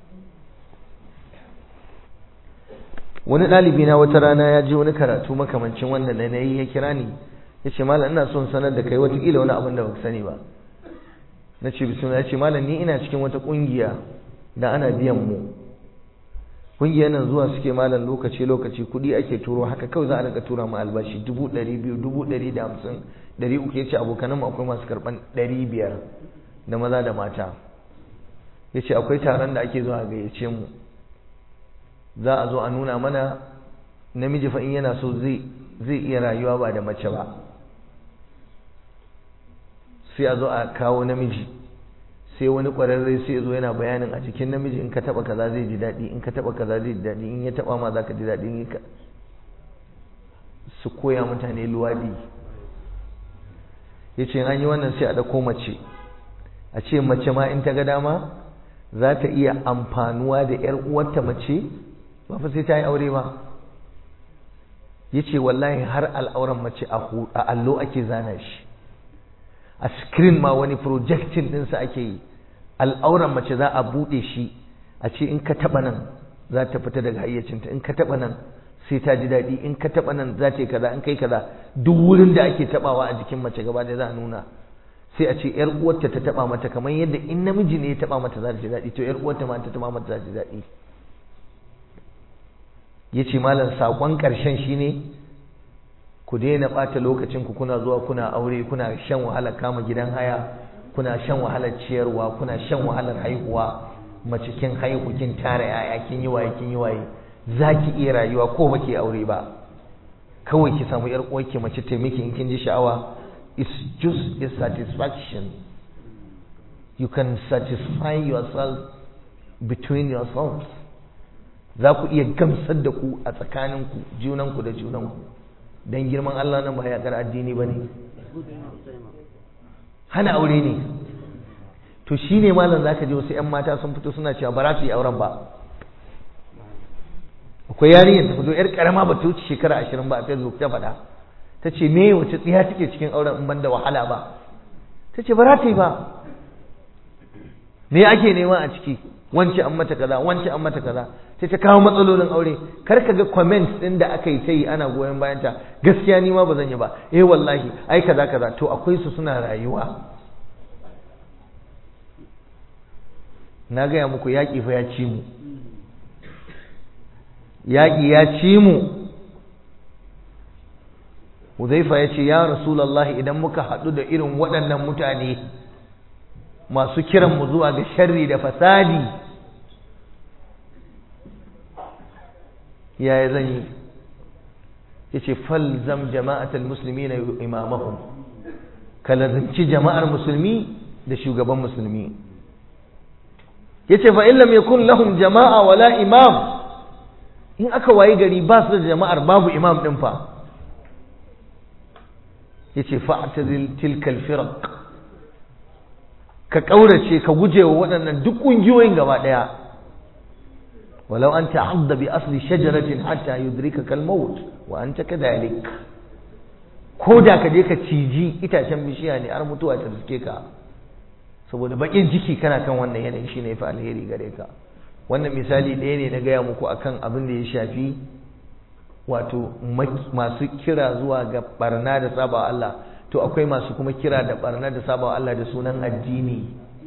wani ɗalibi na wata rana ya ji wani karatu makamancin wannan da na yi ya kira ni ya ce malam ina son sanar da kai watakila wani abin da baka sani ba na ce bismillah ya ce malam ni ina cikin wata kungiya da ana biyan mu kungiyar nan zuwa suke malam lokaci lokaci kuɗi ake turo haka kawai za a rinka tura mu albashi dubu ɗari biyu dubu ɗari da hamsin ɗari uku ya ce abokanan mu akwai masu karɓan ɗari biyar da maza da mata ya ce akwai taron da ake zuwa gayyace mu za a zo a nuna mana namiji fa in yana so zai zai iya rayuwa ba da mace ba sai a zo a kawo namiji sai wani ƙwararre sai zo yana bayanin a cikin namiji in ka taɓa kaza zai ji daɗi in ka taɓa kaza zai ji daɗi in ya taɓa ma za ka ji daɗi in ka su koya mutane luwaɗi ya ce an yi wannan sai a ɗauko mace a ce mace ma in ta ga dama za ta iya amfanuwa da 'yar uwarta mace ba fa sai ta yi aure ba ya ce wallahi har al'auran mace a allo ake zana shi a screen ma wani projecting ɗinsa ake yi al'auran mace za a buɗe shi a ce in ka taɓa nan za ta fita daga hayyacinta in ka taɓa nan sai ta ji daɗi in ka taɓa nan za ta yi kaza in kai kaza duk wurin da ake taɓawa a jikin mace gaba da za a nuna sai a ce yar uwarta ta taɓa mata kamar yadda in namiji ne ya taɓa mata za ta ji daɗi to yar uwarta ma ta taɓa mata za ta ji daɗi ya ce malam saƙon ƙarshen shine ku daina ɓata lokacin ku kuna zuwa kuna aure kuna shan wahala kama gidan haya kuna shan wahalar ciyarwa kuna shan wahalar haihuwa mace kin haihu kin tara yaya kin yi waye kin yi waye za ki iya rayuwa ko ba ki aure ba kawai ki samu yar uwarki mace ta miki in kin ji sha'awa it's just a satisfaction you can satisfy yourself between yourselves za ku iya gamsar da ku a tsakaninku junanku da junanku don girman Allah nan ba yaƙar addini ba ne hana aure ne to shi ne malam za ka ji wasu 'yan mata sun fito suna cewa ba za su yi auren ba akwai yarinyar ta fito 'yar karama ba ta wuce shekara ashirin ba a facebook ta faɗa ta ce me wace tsiya take cikin auren in ban da wahala ba ta ce ba za ta yi ba me ake nema a ciki wance an mata kaza wance an mata kaza sai ta kawo matsalolin aure kar ka ga comments din da aka yi ta yi ana goyon bayan ta gaskiya ni ma ba zan yi ba eh wallahi ai kaza kaza to akwai su suna rayuwa na gaya muku yaƙi fa ya ci mu yaƙi ya ci mu Huzaifa ya ce ya Rasulallah idan muka haɗu da irin waɗannan mutane masu kiran mu zuwa ga sharri da fasadi yaya zan yi ya ce falzam jama'atul musulmi na imamahum ka lazimci jama'ar musulmi da shugaban musulmi ya ce fa illam yakun lahum jama'a wala imam in aka wayi gari ba su da jama'ar babu imam ɗin fa ya ce fa'tazil tilkal firaq ka ƙaurace ka guje wa waɗannan duk ƙungiyoyin gaba ɗaya walau an ta'adda bi asli shajaratin hatta yudrika kal maut wa anta kadhalik ko da ka je ka ciji itacen bishiya ne har mutuwa ta riske ka saboda bakin ciki kana kan wannan yanayi shine fa alheri gare ka wannan misali ɗaya ne na gaya muku akan abin da ya shafi wato masu kira zuwa ga barna da saba Allah to akwai masu kuma kira da barna da saba Allah da sunan addini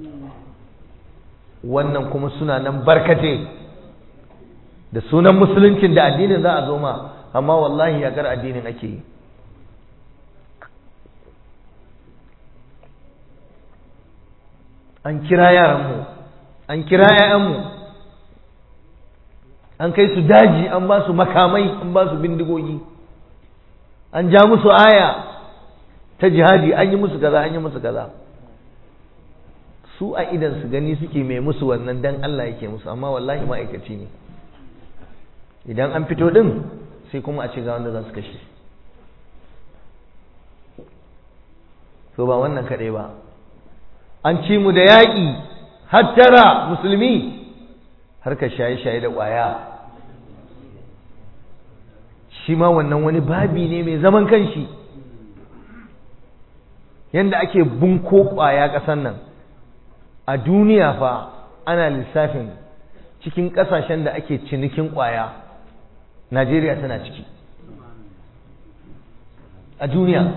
wannan kuma suna nan barkate da sunan musuluncin da addinin za a zo ma amma wallahi yakar addinin ake yi an kira yaranmu an kira 'ya'yanmu an kai su daji an ba su makamai an ba su bindigogi an ja musu aya ta jihadi an yi musu kaza an yi musu kaza su a idan su gani suke mai musu wannan dan Allah yake musu amma wallahi ma'aikaci ne idan an fito din sai kuma a ce ga wanda za su kashe so ba wannan kaɗai ba an ci mu da yaƙi hattara musulmi harkar shaye-shaye da ƙwaya shi ma wannan wani babi ne mai zaman kanshi yadda ake bunko ƙwaya ƙasan nan a duniya fa ana lissafin cikin ƙasashen da ake cinikin ƙwaya najeriya tana ciki a duniya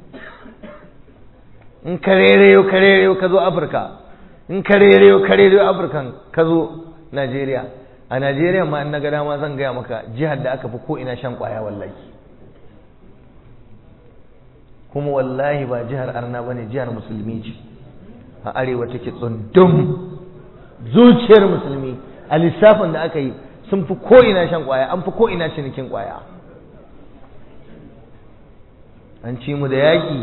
in karereyo karereyo ka zo afirka in karereyo karereyo afirkan ka zo Najeriya a Najeriya ma in na ga dama zan gaya maka jihar da aka fi ko ina shan kwaya wallahi kuma wallahi ba jihar arna bane jihar musulmi ce a arewa take tsundum zuciyar musulmi a lissafin da aka yi sun fi ko ina shan kwaya an fi ko ina cinikin kwaya an ci mu da yaƙi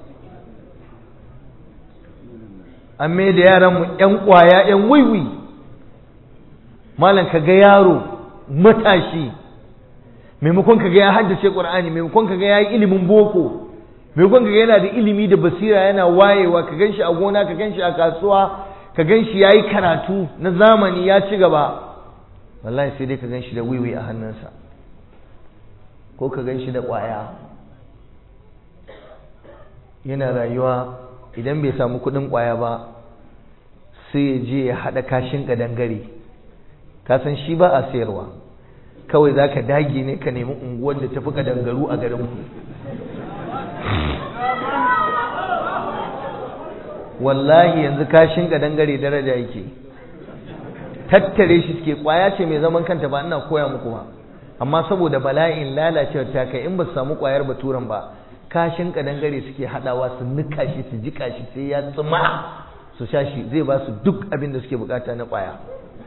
an mai da yaranmu 'yan kwaya 'yan wiwi malam ka ga yaro matashi maimakon ka ga ya haddace qur'ani maimakon ka ga ya yi ilimin boko maimakon ka ga yana da ilimi da basira yana wayewa ka ganshi a gona ka ganshi a kasuwa ka ganshi yayi karatu na zamani ya ci gaba wallahi sai dai ka ganshi da wiwi a hannunsa ko ka ganshi da ƙwaya yana rayuwa idan bai samu kuɗin ƙwaya ba sai ya je ya haɗa kashin ƙadangare ka san shi ba a sayarwa kawai za ka dage ne ka nemi unguwar da tafi kadangaru a garin ku wallahi yanzu kashin kadangare daraja yake tattare shi suke kwaya ce mai zaman kanta ba ina koya muku ba amma saboda bala'in lalacewar ta kai in ba su samu kwayar baturan ba kashin kadangare suke hadawa su nika shi su jika shi sai ya tsuma su sha shi zai ba su duk abin da suke bukata na kwaya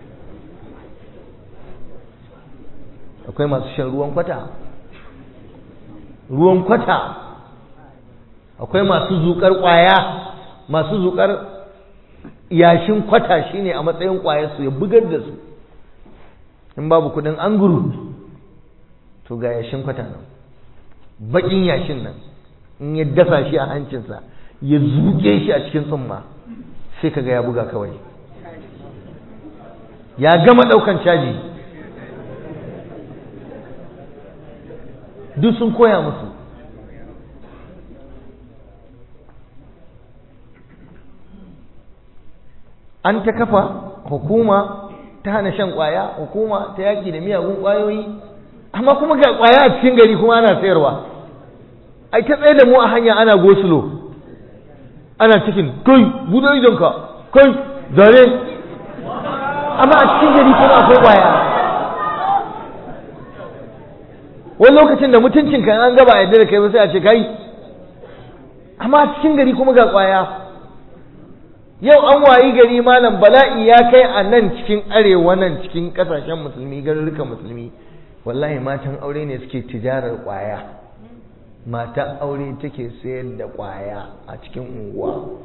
akwai masu shan ruwan kwata ruwan kwata akwai masu zukar kwaya masu zukar yashin kwata shine a matsayin kwaya su ya bugar da su in babu kudin anguru to ga yashin kwata nan bakin yashin nan in ya dasa shi a hancinsa ya zuke shi a cikin tsumma sai kaga ya buga kawai ya gama daukan caji duk sun koya musu an ta kafa hukuma ta hana shan kwaya hukuma ta yaki da miyagun kwayoyi amma kuma ga kwaya a cikin gari kuma ana sayarwa ai ta tsaye da mu a hanya ana gosulo ana cikin kai buɗe idonka kai zare amma a cikin gari kuma akwai kwaya wani lokacin da mutuncin kan an gaba a yadda da kai ba sai a ce kai amma a cikin gari kuma ga kwaya yau an wayi gari malam bala'i ya kai a nan cikin arewa nan cikin kasashen musulmi garurukan musulmi wallahi matan aure ne suke tijarar kwaya matan aure take sayar da kwaya a cikin unguwa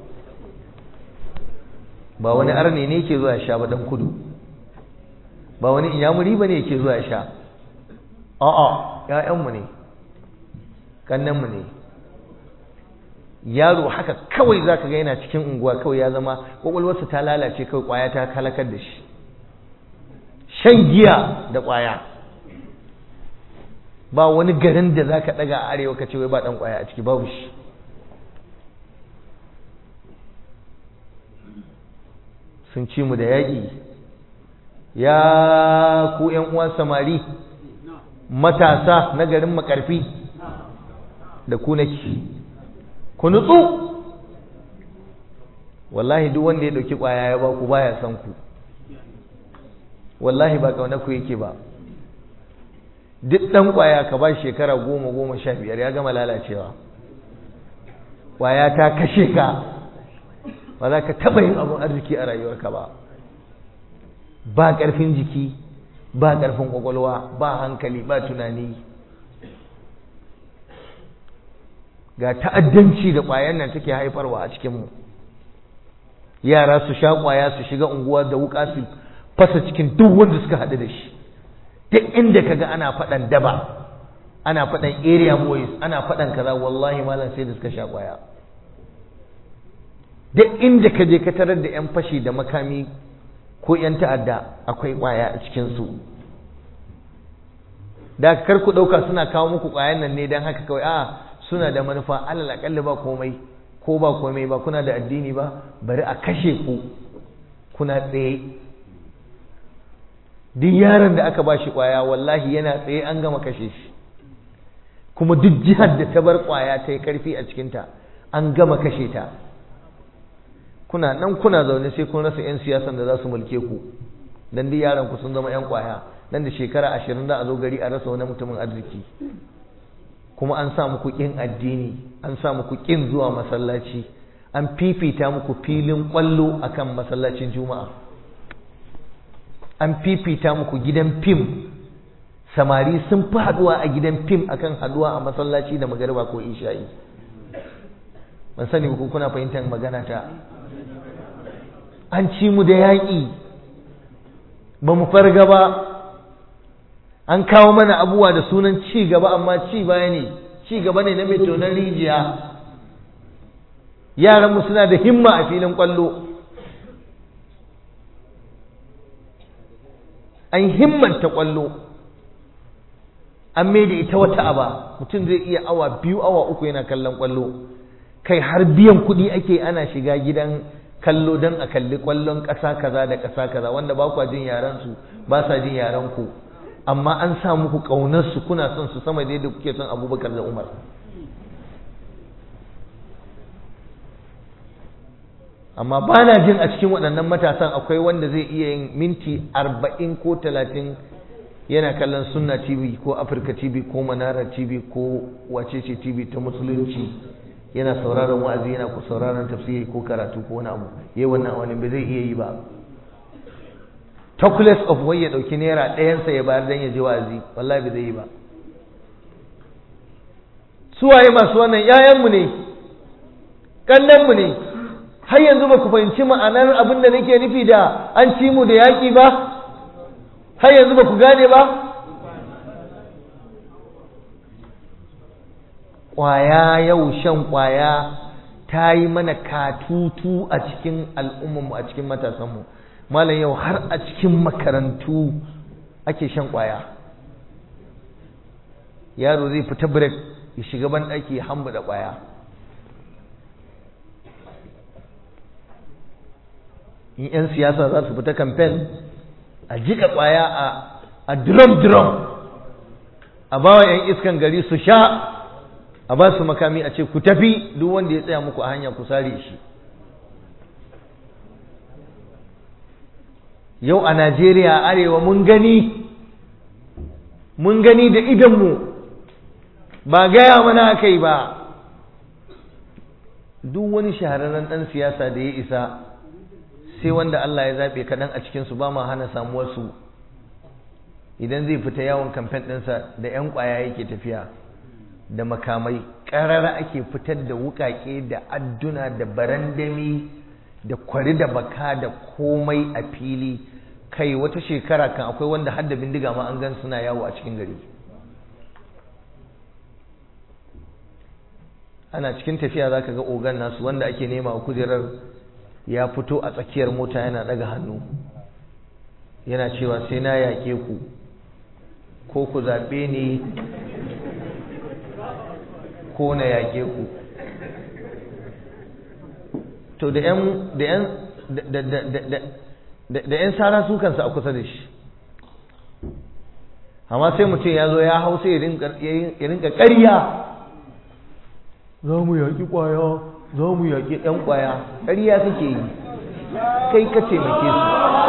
ba wani arne ne ke zuwa sha ba dan kudu ba wani inyamuri ba ne ke zuwa sha a'a ‘ya'yanmu ne kannanmu ne yaro haka kawai za ka ga yana cikin unguwa kawai ya zama ƙwaƙwalwarsa ta lalace kawai ƙwaya ta halakar da shi shan giya da ƙwaya ba wani garin da za ka ɗaga a arewa ka ce wai ba ɗan ƙwaya a ciki babu shi sun ci mu da yaƙi ya ku ‘yan uwan samari matasa na garin makarfi da ku nake ku nutsu wallahi duk wanda ya dauki kwaya ya ba ku baya san ku wallahi ba kauna ku yake ba duk dan kwaya ka ba shekara goma goma sha biyar ya gama lalacewa kwaya ta kashe ka ba za ka taɓa yin abin arziki a rayuwarka ba ba ƙarfin jiki ba ƙarfin ƙwaƙwalwa ba hankali ba tunani ga ta'addanci da ƙwayan nan take haifarwa a cikinmu yara su sha ƙwaya su shiga unguwa da wuƙa su fasa cikin duk wanda suka haɗu da shi duk inda ka ga ana faɗan daba ana faɗan area boys ana faɗan kaza wallahi malam sai da suka sha ƙwaya duk inda ka je ka tarar da 'yan fashi da makami ko 'yan ta'adda akwai ƙwaya a cikinsu da kar ku ɗauka suna kawo muku ƙwayan nan ne don haka kawai a suna da manufa alal aƙalli ba komai ko ba komai ba kuna da addini ba bari a kashe ku kuna tsaye duk yaron da aka ba shi ƙwaya wallahi yana tsaye an gama kashe shi kuma duk jihar da ta bar ƙwaya ta yi ƙarfi a cikinta an gama kashe ta kuna nan kuna zaune sai kun rasa 'yan siyasan da za su mulke ku dan duk yaran ku sun zama 'yan kwaya nan da shekara ashirin da a zo gari a rasa wani mutumin arziki kuma an sa muku ƙin addini an sa muku ƙin zuwa masallaci an fifita muku filin ƙwallo akan masallacin juma'a an fifita muku gidan fim samari sun fi haɗuwa a gidan fim akan haɗuwa a masallaci da magariba ko isha'i ban sani ba kuna fahimtar magana ta an ci mu da yaƙi ba mu farga ba an kawo mana abubuwa da sunan ci gaba amma ci baya ne ci gaba ne na mai tonon rijiya yaranmu suna da himma a filin ƙwallo an himmanta ƙwallo an mai da ita wata aba mutum zai iya awa biyu awa uku yana kallon ƙwallo kai har biyan kuɗi ake ana shiga gidan kallo don a kalli kwallon ƙasa kaza da ƙasa kaza wanda ba kwa jin yaran su ba sa jin yaran ku amma an sa muku ƙaunar su kuna son su sama da yadda kuke son Abubakar da Umar amma ba na jin a cikin waɗannan matasan akwai wanda zai iya yin minti arba'in ko talatin yana kallon sunna tv ko afirka tv ko manara tv ko wacece tv ta musulunci yana sauraron wa'azi yana ku sauraron tafsiri ko karatu ko wani abu yayi wannan wani bai zai iya yi ba chocolates of wai ya dauki naira ɗayansa ya bayar dan ya je wa'azi wallahi bai zai yi ba suwaye masu wannan yayanmu ne mu ne har yanzu ba ku fahimci ma'anar abin da nake nufi da an ci mu da yaƙi ba har yanzu ba ku gane ba ƙwaya yau shan ƙwaya ta yi mana katutu a cikin al'ummarmu a cikin matasanmu malam yau har a cikin makarantu ake shan ƙwaya yaro zai fita break ya shiga ban ɗaki ya hamba da ƙwaya in 'yan siyasa za su fita kamfen a jika ƙwaya a drum-drum a bawa 'yan iskan gari su sha a ba su makami a ce ku tafi duk wanda ya tsaya muku a hanya ku sare shi yau a najeriya arewa mun gani mun gani da idanmu ba gaya mana aka yi ba duk wani shahararren ɗan siyasa da ya isa sai wanda Allah ya zaɓe kaɗan a cikinsu ba ma hana samuwarsu idan zai fita yawon kamfen ɗinsa da 'yan ƙwaya yake tafiya da makamai ƙarara ake fitar da wuƙaƙe da adduna da barandami da kwari da baka da komai a fili kai wata shekara kan akwai wanda har da bindiga ma an gan suna yawo a cikin gari ana cikin tafiya za ka ga ogan nasu wanda ake nema a kujerar ya fito a tsakiyar mota yana daga hannu yana cewa sai na yaƙe ku ko ku zaɓe ni ko na yaƙe ku to da ‘yan da ‘yan da ‘yan sara su kansa a kusa da shi amma sai mutum ya zo ya hau sai ya rinka ƙarya za mu yaƙi ƙwaya za mu yaƙi ‘yan ƙwaya ƙarya kake yi kai ka taimake su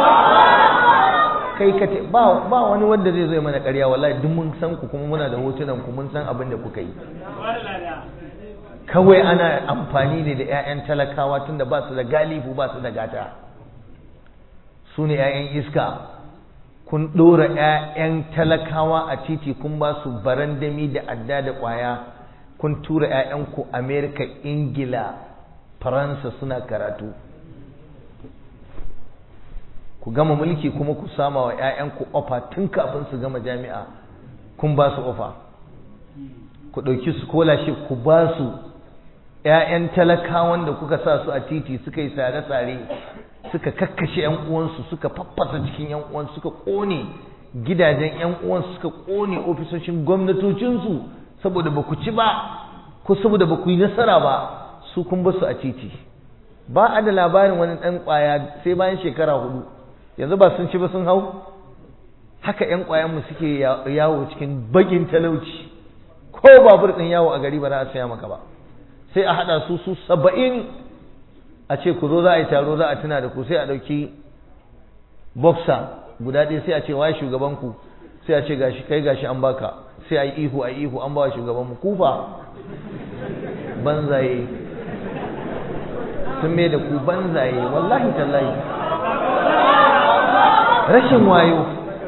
kai ka ba ba wani wanda zai zo mana ƙarya wallahi duk mun san ku kuma muna da hotunan ku mun san abin da kuka yi kawai ana amfani ne da 'ya'yan talakawa tunda ba su da galifu ba su da gata su ne 'ya'yan iska kun ɗora 'ya'yan talakawa a titi kun ba su barandami da adda da ƙwaya kun tura 'ya'yanku amerika ingila faransa suna karatu ku gama mulki kuma ku sama wa 'ya'yanku ofa tun kafin su gama jami'a kun ba su ofa ku ɗauki scholarship ku ba su 'ya'yan talakawan da kuka sa su a titi suka yi sare-sare suka kakkashe 'yan uwansu suka faffasa cikin 'yan uwansu suka ƙone gidajen 'yan uwansu suka ƙone ofisoshin gwamnatocinsu saboda ba ku ci ba ko saboda ba ku yi nasara ba su kun ba su a titi ba a da labarin wani ɗan ƙwaya sai bayan shekara hudu yanzu ba sun ci ba sun hau haka 'yan ƙwayanmu suke yawo cikin baƙin talauci ko babur ɗin yawo a gari ba za a saya maka ba sai a haɗa su su saba'in a ce ku zo za a yi taro za a tuna da ku sai a ɗauki boxer guda ɗaya sai a ce waye shugabanku sai a ce gashi kai gashi an baka sai a yi ihu a yi ihu an ba wa shugabanmu kufa banzaye sun mai da ku banzaye wallahi tallahi rashin wayo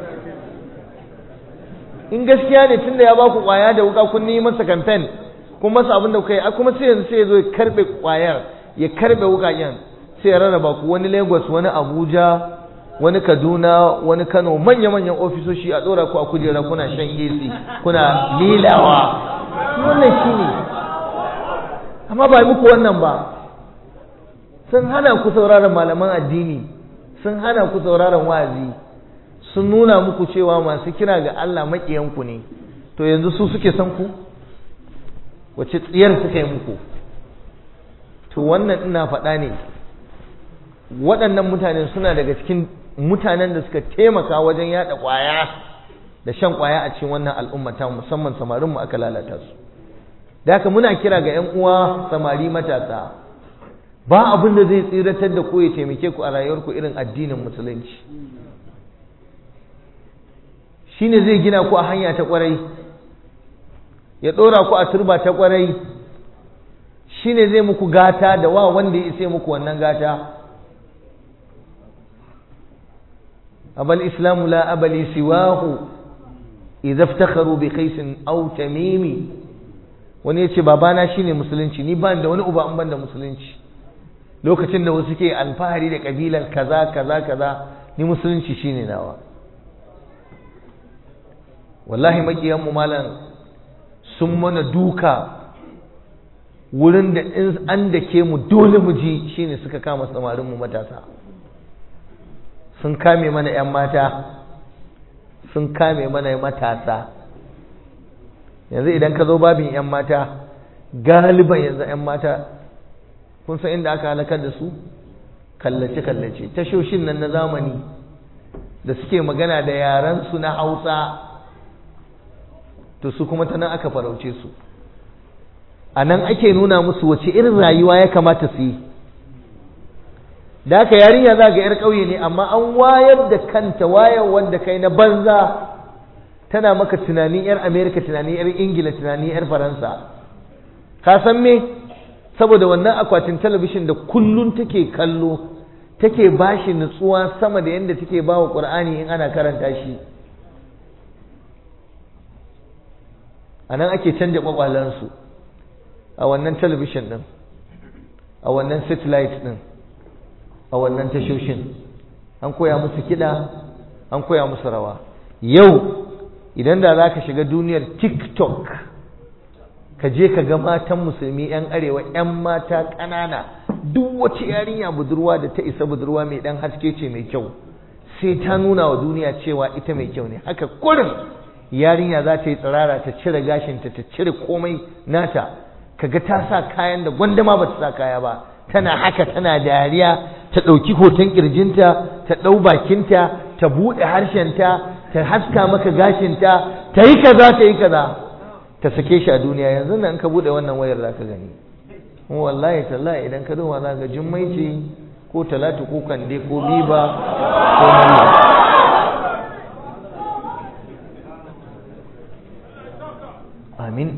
in gaskiya ne tunda ya baku kwaya da wuka kun yi masa kamfen kun masa abin da kuka yi kuma sai yanzu sai ya zo ya karbe kwayar ya karbe wukaken sai ya rarraba ku wani Lagos wani Abuja wani Kaduna wani Kano manya-manyan ofisoshi a ɗora ku a kujera kuna shan AC kuna lilawa wannan shine amma ba muku wannan ba sun hana ku sauraron malaman addini sun hana ku sauraron wa'azi sun nuna muku cewa masu kira ga Allah maƙiyanku ne to yanzu su suke san ku wace tsiyar suka yi muku to wannan ina faɗa ne waɗannan mutane suna daga cikin mutanen da suka taimaka wajen yaɗa ƙwaya da shan ƙwaya a cikin wannan al'ummata musamman samarinmu aka lalata su da haka muna kira ga 'yan uwa samari matasa ba abin da zai tsiratar da ku ya taimake ku a rayuwarku irin addinin musulunci shine zai gina ku a hanya ta kwarai ya ɗora ku a turba ta kwarai shine zai muku gata da wa wanda ya isa muku wannan gata abal islamu la abali siwahu idza iftakharu bi qais aw tamimi wani yace babana shine musulunci ni ban da wani uba an ban da musulunci lokacin da wasu ke alfahari da kabilar kaza kaza kaza ni musulunci shine nawa wallahi makiyan mu malam sun mana duka wurin da in an dake mu dole mu ji shine suka kama samarin mu matasa sun kame mana 'yan mata sun kame mana matasa yanzu idan ka zo babin 'yan mata galiban yanzu 'yan mata kun san inda aka halakar da su kallace-kallace tashoshin nan na zamani da suke magana da yarensu na hausa to su kuma ta nan aka farauce su a nan ake nuna musu wace irin rayuwa ya kamata su yi da haka yarinya za ga 'yar ƙauye ne amma an wayar da kanta wayar wanda kai na banza tana maka tunanin 'yar amerika tunanin 'yar ingila tunanin 'yar faransa ka san me saboda wannan akwatin talabishin da kullun take kallo take bashi nutsuwa sama da yadda take ba wa ƙur'ani in ana karanta shi a nan ake canja ƙwaƙwalansu a wannan talabishin ɗin a wannan satellite ɗin a wannan tashoshin an koya musu kiɗa an koya musu rawa yau idan da za ka shiga duniyar tiktok ka je ka ga matan musulmi 'yan arewa 'yan mata ƙanana duk wace yarinya budurwa da ta isa budurwa mai ɗan haske ce mai kyau sai ta nuna wa duniya cewa ita mai kyau ne haka kurin yarinya za ta yi tsirara ta cire gashinta ta cire komai nata kaga ta sa kayan da gwandama ba ta sa kaya ba tana haka tana dariya ta ɗauki hoton ƙirjinta ta ɗau bakinta ta buɗe harshenta ta haska maka gashinta ta yi kaza ta yi kaza ta sake shi a duniya yanzu nan ka buɗe wannan wayar za ka gani wallahi tallahi idan ka duba za ga jummai ce ko talatu ko kande ko biba ko malla amin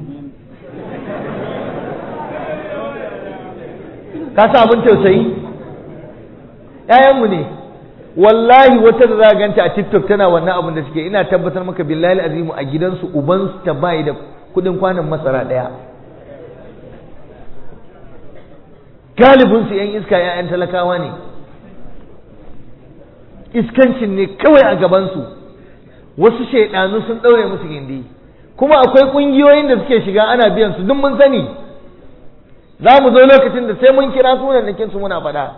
ka sa abin tausayi ‘ya'yanmu ne wallahi wata da za ganta a tiktok tana wannan abin da suke ina tabbatar maka billahi azimu a gidansu ubansu ta bayi da kudin kwanan masara ɗaya galibinsu ‘yan iska ‘ya'yan talakawa ne iskancin ne kawai a gabansu wasu shaidanu sun ɗaure musu gindi kuma akwai ƙungiyoyin da suke shiga ana biyan su duk mun sani za mu zo lokacin da sai mun kira sunan su muna faɗa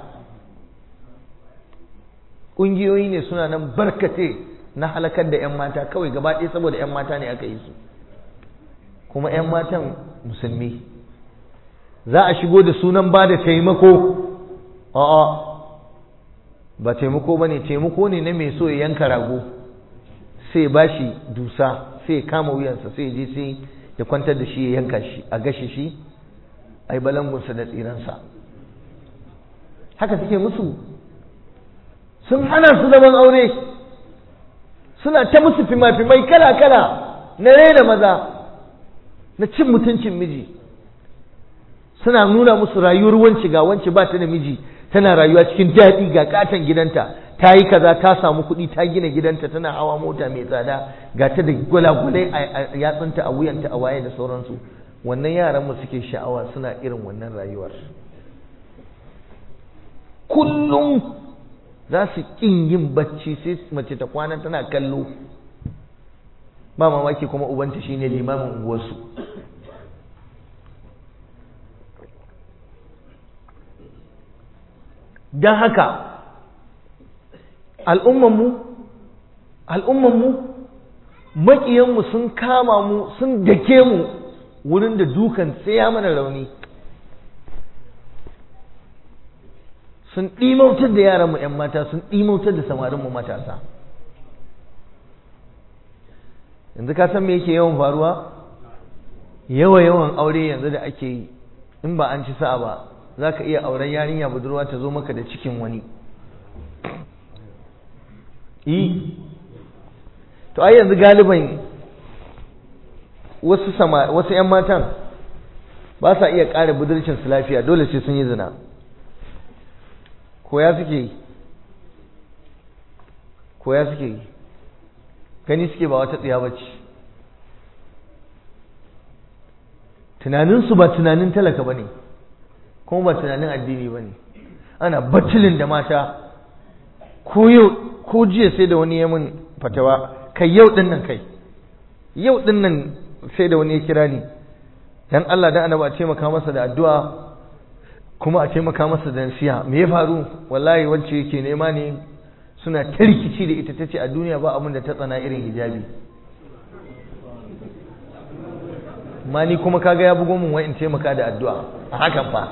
ƙungiyoyi ne suna nan barkate na halakar da 'yan mata kawai gaba ɗaya saboda 'yan mata ne aka yi su kuma 'yan matan musulmi za a shigo da sunan ba da taimako a'a ba taimako ba ne taimako ne na mai so ya yanka rago sai ba shi dusa sai ya kama wuyansa sai ya je sai ya kwantar da shi ya yanka shi a gashi shi a yi balangunsa da tsiransa haka suke musu sun hana su zaman aure suna ta musu fima-fimai kala-kala na raina maza na cin mutuncin miji suna nuna musu rayuwar wance ga wance ba ta da miji tana rayuwa cikin daɗi ga katon gidanta ta yi kaza ta samu kuɗi ta gina gidanta tana hawa mota mai tsada ga ta da gwalagwalai a yatsunta a wuyanta a waye da sauransu wannan yaran mu suke sha'awa suna irin wannan rayuwar kullum za su ƙin yin bacci sai mace ta kwana tana kallo ba mamaki kuma ubanta shine limamin unguwarsu don haka al'ummanmu al'ummanmu maƙiyanmu sun kama mu sun dake mu wurin da dukan tsaya mana rauni sun ɗimautar da yaranmu 'yan mata sun ɗimautar da samarinmu matasa yanzu ka san me yake yawan faruwa yawa yawan aure yanzu da ake yi in ba an ci sa'a ba za ka iya auren yarinya budurwa ta zo maka da cikin wani yi to ai yanzu galiban wasu sama wasu ƴan matan ba sa iya ƙara budurcin su lafiya dole sai sun yi zina koya suke yi koya suke yi gani suke ba wata tsiya bace tunaninsu ba tunanin talaka ba ne kuma ba tunanin addini ba ne ana baccilin da mata ko yau ko jiya sai da wani ya mun fatawa kai yau din nan kai yau din nan sai da wani ya kira ni dan Allah dan annabi a taimaka masa da addu'a kuma a taimaka masa da nasiha me ya faru wallahi wacce yake nema ne suna ta rikici da ita tace a duniya ba abin da ta tsana irin hijabi ma ni kuma kaga ya bugo mun wai in taimaka da addu'a a hakan fa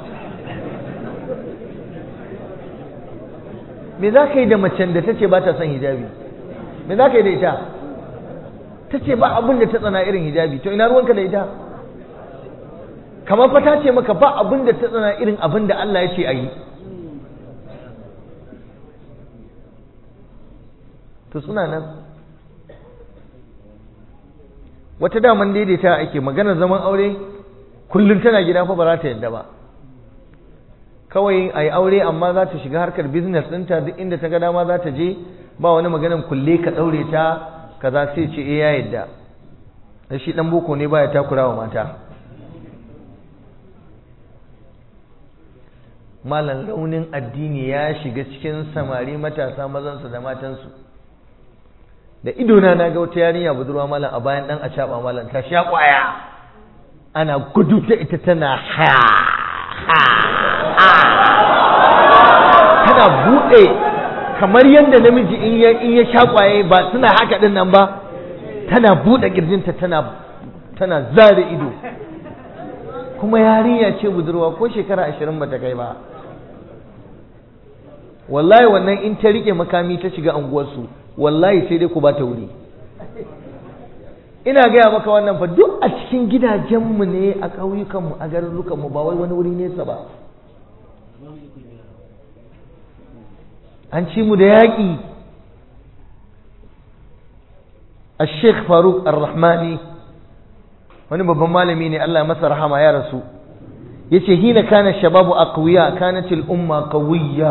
me za ka yi da macen da ta ce ba ta son hijabi me za ka yi da ita ta ce ba abin da ta tsana irin hijabi to ina ruwanka da ita kamar fa ta ce maka ba abin da ta tsana irin abin da Allah ya ce a yi to suna nan wata daman daidaita ake maganar zaman aure kullum tana gida fa ba za ta yadda ba kawai a yi aure amma za ta shiga harkar business ɗinta duk inda ta ga dama za ta je ba wani maganan kulle ka ɗaure ta kaza sai ce eh ya yadda da shi ɗan boko ne baya takura wa mata malam raunin addini ya shiga cikin samari matasa mazansu da matansu da idona na ga wata yarinya budurwa malam a bayan ɗan a malam ta sha ƙwaya ana gudu ta ita tana ha tana buɗe kamar yadda namiji in ya in ya shakwaye ba suna haka din nan ba tana buɗe kirjinta tana tana zare ido kuma yarinya ce budurwa ko shekara ashirin bata kai ba wallahi wannan in ta rike makami ta shiga anguwarsu wallahi sai dai ku ba ta wuri ina gaya maka wannan fa duk a cikin gidajenmu ne a ƙauyukanmu a garurukanmu ba wai wani wuri nesa ba an ci mu da yaƙi a sheikh faruk ar-rahmani wani babban malami ne Allah masa rahama ya rasu ya ce hina kana shababu aqwiya kanat al-umma qawiyya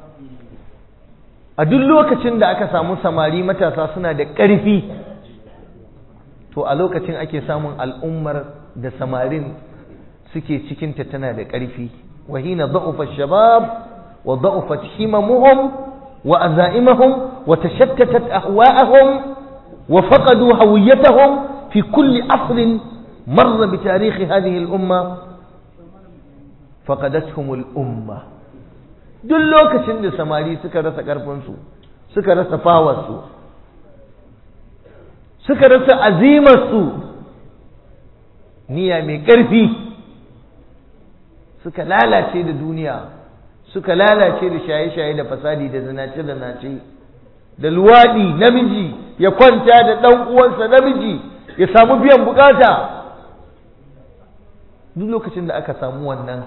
a duk lokacin da aka samu samari matasa suna da ƙarfi to a lokacin ake samun al'ummar da samarin suke cikinta tana da ƙarfi wa hina da'ufa shabab wa da'ufat himamuhum wa azaimahum wa tashattatat ahwa'ahum wa faqadu hawiyatahum fi kulli asrin marra bi tarikh hadhihi al-umma faqadathum al-umma duk lokacin da samari suka rasa ƙarfinsu suka rasa fawarsu suka rasa azimarsu niyya mai ƙarfi suka lalace da duniya suka lalace da shaye-shaye da fasadi da zinace-zinace da luwaɗi namiji ya kwanta da ɗan uwansa namiji ya samu biyan bukata duk lokacin da aka samu wannan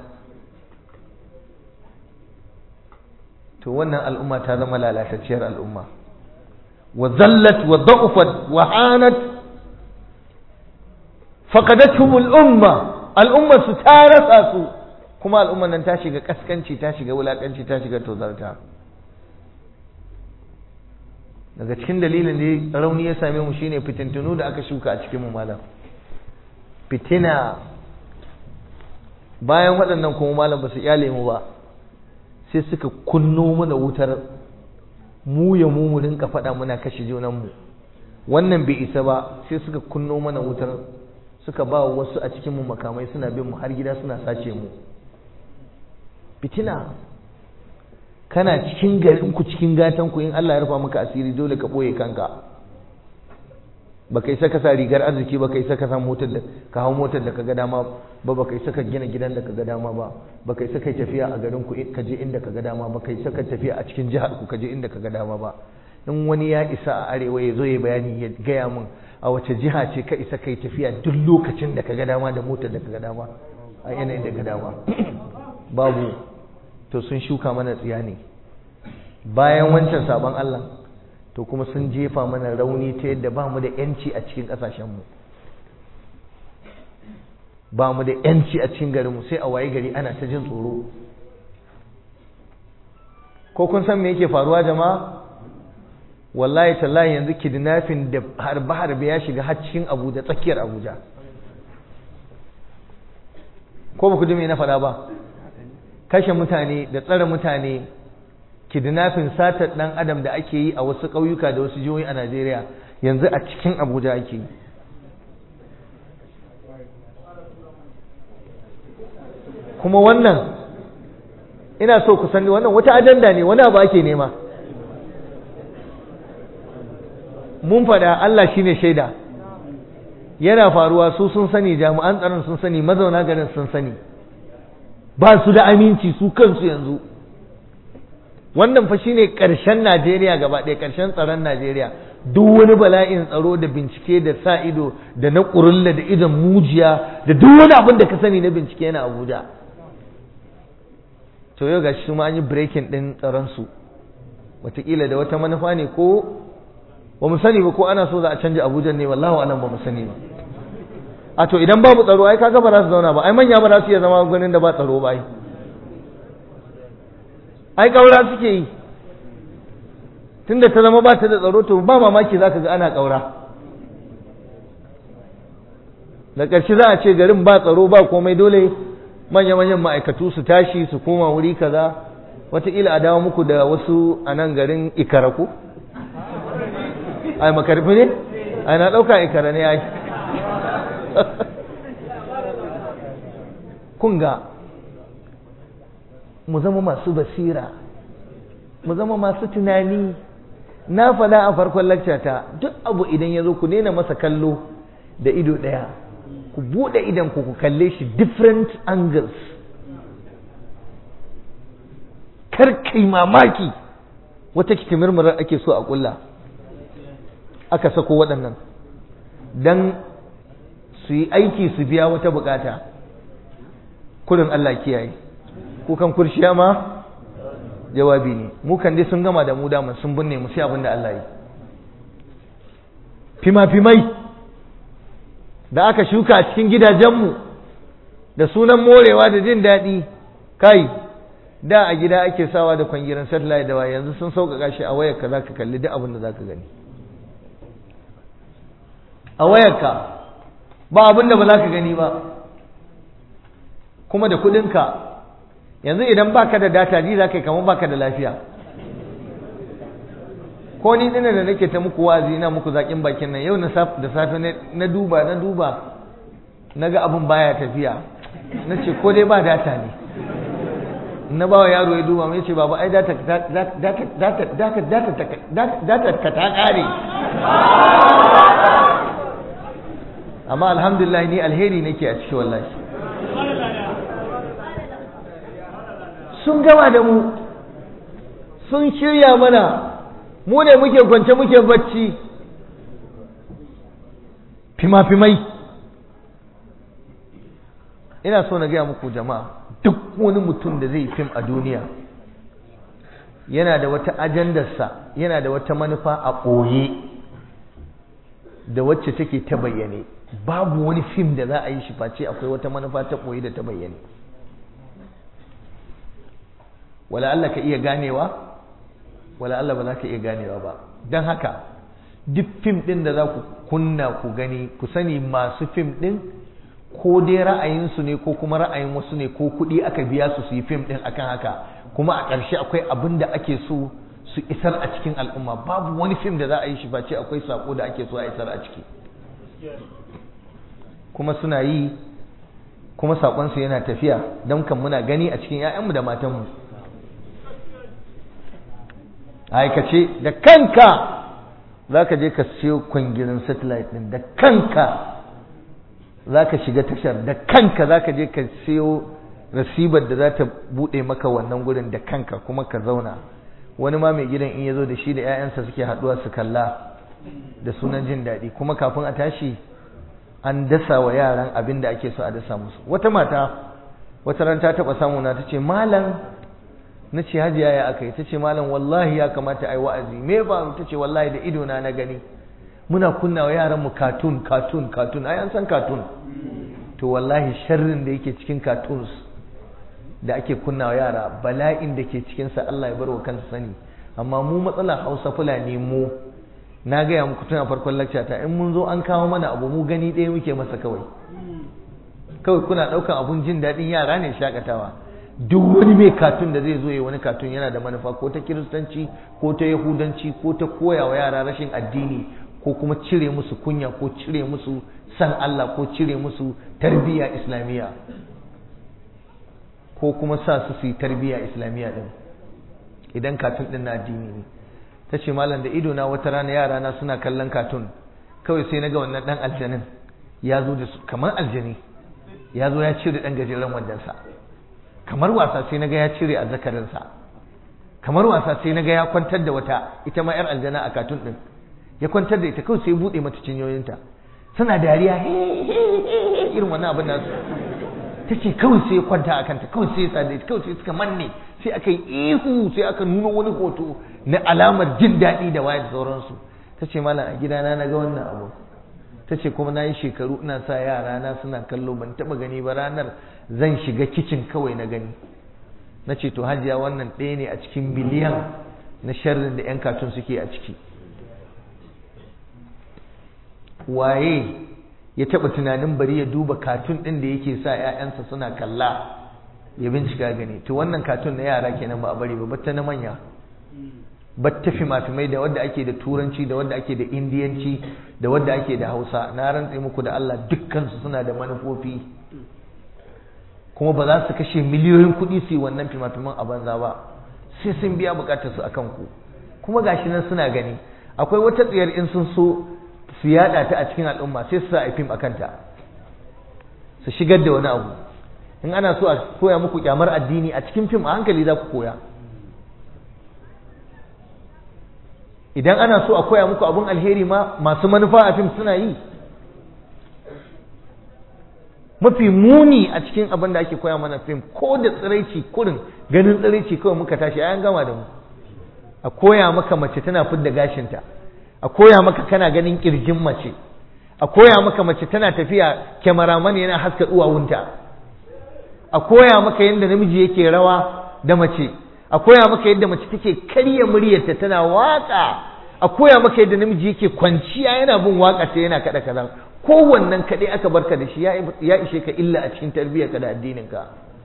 to wannan al'umma ta zama lalatacciyar al'umma wa zallat wa da'ufat wa hanat faqadathum al'umma al'umma su ta rasa su kuma al'umman nan ta shiga kaskanci ta shiga wulakanci ta shiga tozarta daga cikin dalilin da rauni ya same mu shine fitintunu da aka shuka a cikin mu malam fitina bayan waɗannan kuma malam ba su iyale mu ba sai suka kunno mana wutar mu ya mu mu rinka faɗa muna kashe junanmu wannan bai isa ba sai suka kunno mana wutar suka ba wasu a cikin mu makamai suna bin mu har gida suna sace mu fitina kana cikin garin ku cikin gatan ku in Allah ya rufa maka asiri dole ka boye kanka baka isa ka sa rigar arziki baka isa ka sa motar da ka hau motar da kaga dama ba baka isa ka gina gidan da kaga dama ba baka isa kai tafiya a garin ku ka je inda kaga dama baka isa ka tafiya a cikin jihar ku ka je inda kaga dama ba in wani ya isa a arewa ya zo ya bayani ya gaya min a wace jiha ce ka isa kai tafiya duk lokacin da kaga dama da motar da kaga dama a yanayin da kaga dama babu to sun shuka mana tsiya ne bayan wancan sabon Allah to kuma sun jefa mana rauni ta yadda ba mu da yanci a cikin ƙasashenmu ba mu da yanci a cikin garinmu sai a waye gari ana ta jin tsoro ko kun san me yake faruwa jama'a wallahi tallahi yanzu kidnapping da harbe harbe ya shiga har cikin Abuja tsakiyar Abuja ko ba ku ji me na faɗa ba kashe mutane da tsare mutane kidnapping satar dan adam da ake yi a wasu ƙauyuka da wasu jihohi a Najeriya yanzu a cikin Abuja ake yi kuma wannan ina so ku sani wannan wata ajanda ne wani abu ake nema mun faɗa Allah shine shaida yana faruwa su sun sani jami'an tsaron sun sani mazauna garin sun sani ba su da aminci su kansu yanzu wannan fa shine ƙarshen Najeriya gaba ɗaya ƙarshen tsaron Najeriya duk wani bala'in tsaro da bincike da sa ido da na ƙurulla da idon mujiya da duk wani abin da ka sani na bincike yana Abuja to yau gashi su ma an yi breaking ɗin tsaronsu wataƙila da wata manufa ne ko ba mu sani ba ko ana so za a canja abuja ne wallahu alam ba mu sani ba a to idan babu tsaro ai kaga ba za su zauna ba ai manya ba za su iya zama ganin da ba tsaro ba ai ai kaura suke yi tunda ta zama ba ta da tsaro to ba mamaki za ka ga ana kaura da ƙarshe za a ce garin ba tsaro ba komai dole manya-manyan ma'aikatu su tashi su koma wuri kaza wataƙila a dawo muku da wasu a nan garin ikaraku ai makarfi ne ai na ɗauka ikara ne ai kunga mu zama masu basira mu zama masu tunani na faɗa a farkon lakcata duk abu idan ya zo ku daina masa kallo da ido ɗaya ku buɗe idan ku ku kalle shi different angles kar kai mamaki wata kitimirmurar ake so a ƙulla aka sako waɗannan don su yi aiki su biya wata bukata kudin Allah kiyaye kukan kurshiya ma jawabi ne mu kan dai sun gama da mu daman sun binne mu sai abin da Allah yi fima-fimai da aka shuka a cikin gidajenmu da sunan morewa da jin daɗi kai da a gida ake sawa da kwangiran satellite da waya yanzu sun sauƙaƙa shi a wayarka za ka kalli duk abin da za ka gani a wayarka ba abin da ba za ka gani ba kuma da kuɗinka yanzu idan baka da data ji za ka yi kamar baka da lafiya ko ni dina da nake ta muku wazi ina muku zaƙin bakin nan yau da safe na duba na duba na ga abin baya tafiya na ce ko dai ba data ne na ba wa yaro ya duba mai ce babu ai data ka ta ƙare amma alhamdulillah ni alheri nake a ciki wallahi sun gama da mu sun shirya mana mu ne muke kwance muke bacci fima-fimai ina so na gaya muku jama'a duk wani mutum da zai fim a duniya yana da wata ajandarsa yana da wata manufa a ɓoye da wacce take ta bayyane babu wani fim da za a yi shi face akwai wata manufa ta ɓoye da ta bayyane wala Allah ka iya ganewa wala Allah ba za ka iya ganewa ba don haka duk fim ɗin da za ku kunna ku gani ku sani masu fim ɗin ko dai ra'ayinsu ne ko kuma ra'ayin wasu ne ko kuɗi aka biya su su yi fim ɗin akan haka kuma a ƙarshe akwai abin da ake so su isar a cikin al'umma babu wani fim da za a yi shi face akwai sako da ake so a isar a ciki kuma suna yi kuma saƙonsu yana tafiya don kan muna gani a cikin 'ya'yanmu da matanmu aikace da kanka za ka je ka siyo kwangirin satellite ɗin da kanka za ka shiga tashar da kanka za ka je ka siyo rasibar da za ta buɗe maka wannan gurin da kanka kuma ka zauna wani ma mai gidan in ya zo da shi da 'ya'yansa suke haɗuwa su kalla da sunan jin daɗi kuma kafin a tashi an dasa wa yaran abin da ake so a dasa musu wata mata wata ran ta taɓa samu na ta ce malam na ce hajiya ya aka yi ta ce malam wallahi ya kamata a yi wa'azi me faru ta ce wallahi da idona na gani muna kunna wa yaran mu katun katun katun ai an san katun to wallahi sharrin da yake cikin cartoons da ake kunna wa yara bala'in da ke cikinsa Allah ya bar wa kansa sani amma mu matsalar hausa fulani mu na gaya muku tun a farkon lakca ta in mun zo an kawo mana abu mu gani ɗaya muke masa kawai kawai kuna ɗaukan abun jin daɗin yara ne shakatawa duk wani mai katun da zai zo ya wani katun yana da manufa ko ta kiristanci ko ta yahudanci ko ta koya wa yara rashin addini ko kuma cire musu kunya ko cire musu san Allah ko cire musu tarbiyya islamiyya ko kuma sa su su yi tarbiyya islamiyya din idan katun din na addini ne ta ce malam da ido na wata rana yara na suna kallon katun kawai sai naga wannan dan aljanin ya zo da su kamar aljani ya zo ya cire dan gajeren wandansa kamar wasa sai naga ya cire azzakarinsa kamar wasa sai naga ya kwantar da wata ita ma yar aljana a katun din ya kwantar da ita kawai sai ya bude mata cinyoyinta suna dariya irin wannan abin nasu ta ce kawai sai ya kwanta a kanta kawai sai ya sa ita kawai sai suka manne sai aka yi ihu sai aka nuna wani hoto na alamar jin daɗi da waye da sauransu ta ce malam a gidana na ga wannan abu ta ce kuma na yi shekaru ina sa yara na suna kallo ban taɓa gani ba ranar zan shiga kicin kawai na gani na ce to hajiya wannan ɗaya ne a cikin biliyan na sharrin da 'yan katun suke a ciki waye ya taɓa tunanin bari ya duba katun ɗin da yake sa 'ya'yansa suna kalla ya bincika gani to wannan katun na yara kenan ba a bari ba batta na manya batta fimafimai da wadda ake da turanci da wadda ake da indiyanci da wadda ake da hausa na rantse muku da Allah dukkansu suna da manufofi kuma ba za su kashe miliyoyin kuɗi su yi wannan fimafiman a banza ba sai sun biya bukatar su akan ku kuma gashi nan suna gani akwai wata tsiyar in sun so su yada ta a cikin al'umma sai su sa a fim akan ta su shigar da wani abu in ana so a koya muku kyamar addini a cikin fim a hankali za ku koya idan ana so a koya muku abun alheri ma masu manufa a fim suna yi mafi muni a cikin abin da ake koya mana fim ko da tsiraici kurin ganin tsiraici kawai muka tashi ayan gama da mu a koya maka mace tana fidda gashinta a koya maka kana ganin kirjin mace a koya maka mace tana tafiya kyamaraman yana haska duwawunta a koya maka yadda namiji yake rawa da mace a koya maka yadda mace take karya muryarta tana waka a koya maka yadda namiji yake kwanciya yana bin waka sai yana kada kaza kowannan kaɗai aka barka da shi ya ishe ka illa a cikin tarbiyyarka da addininka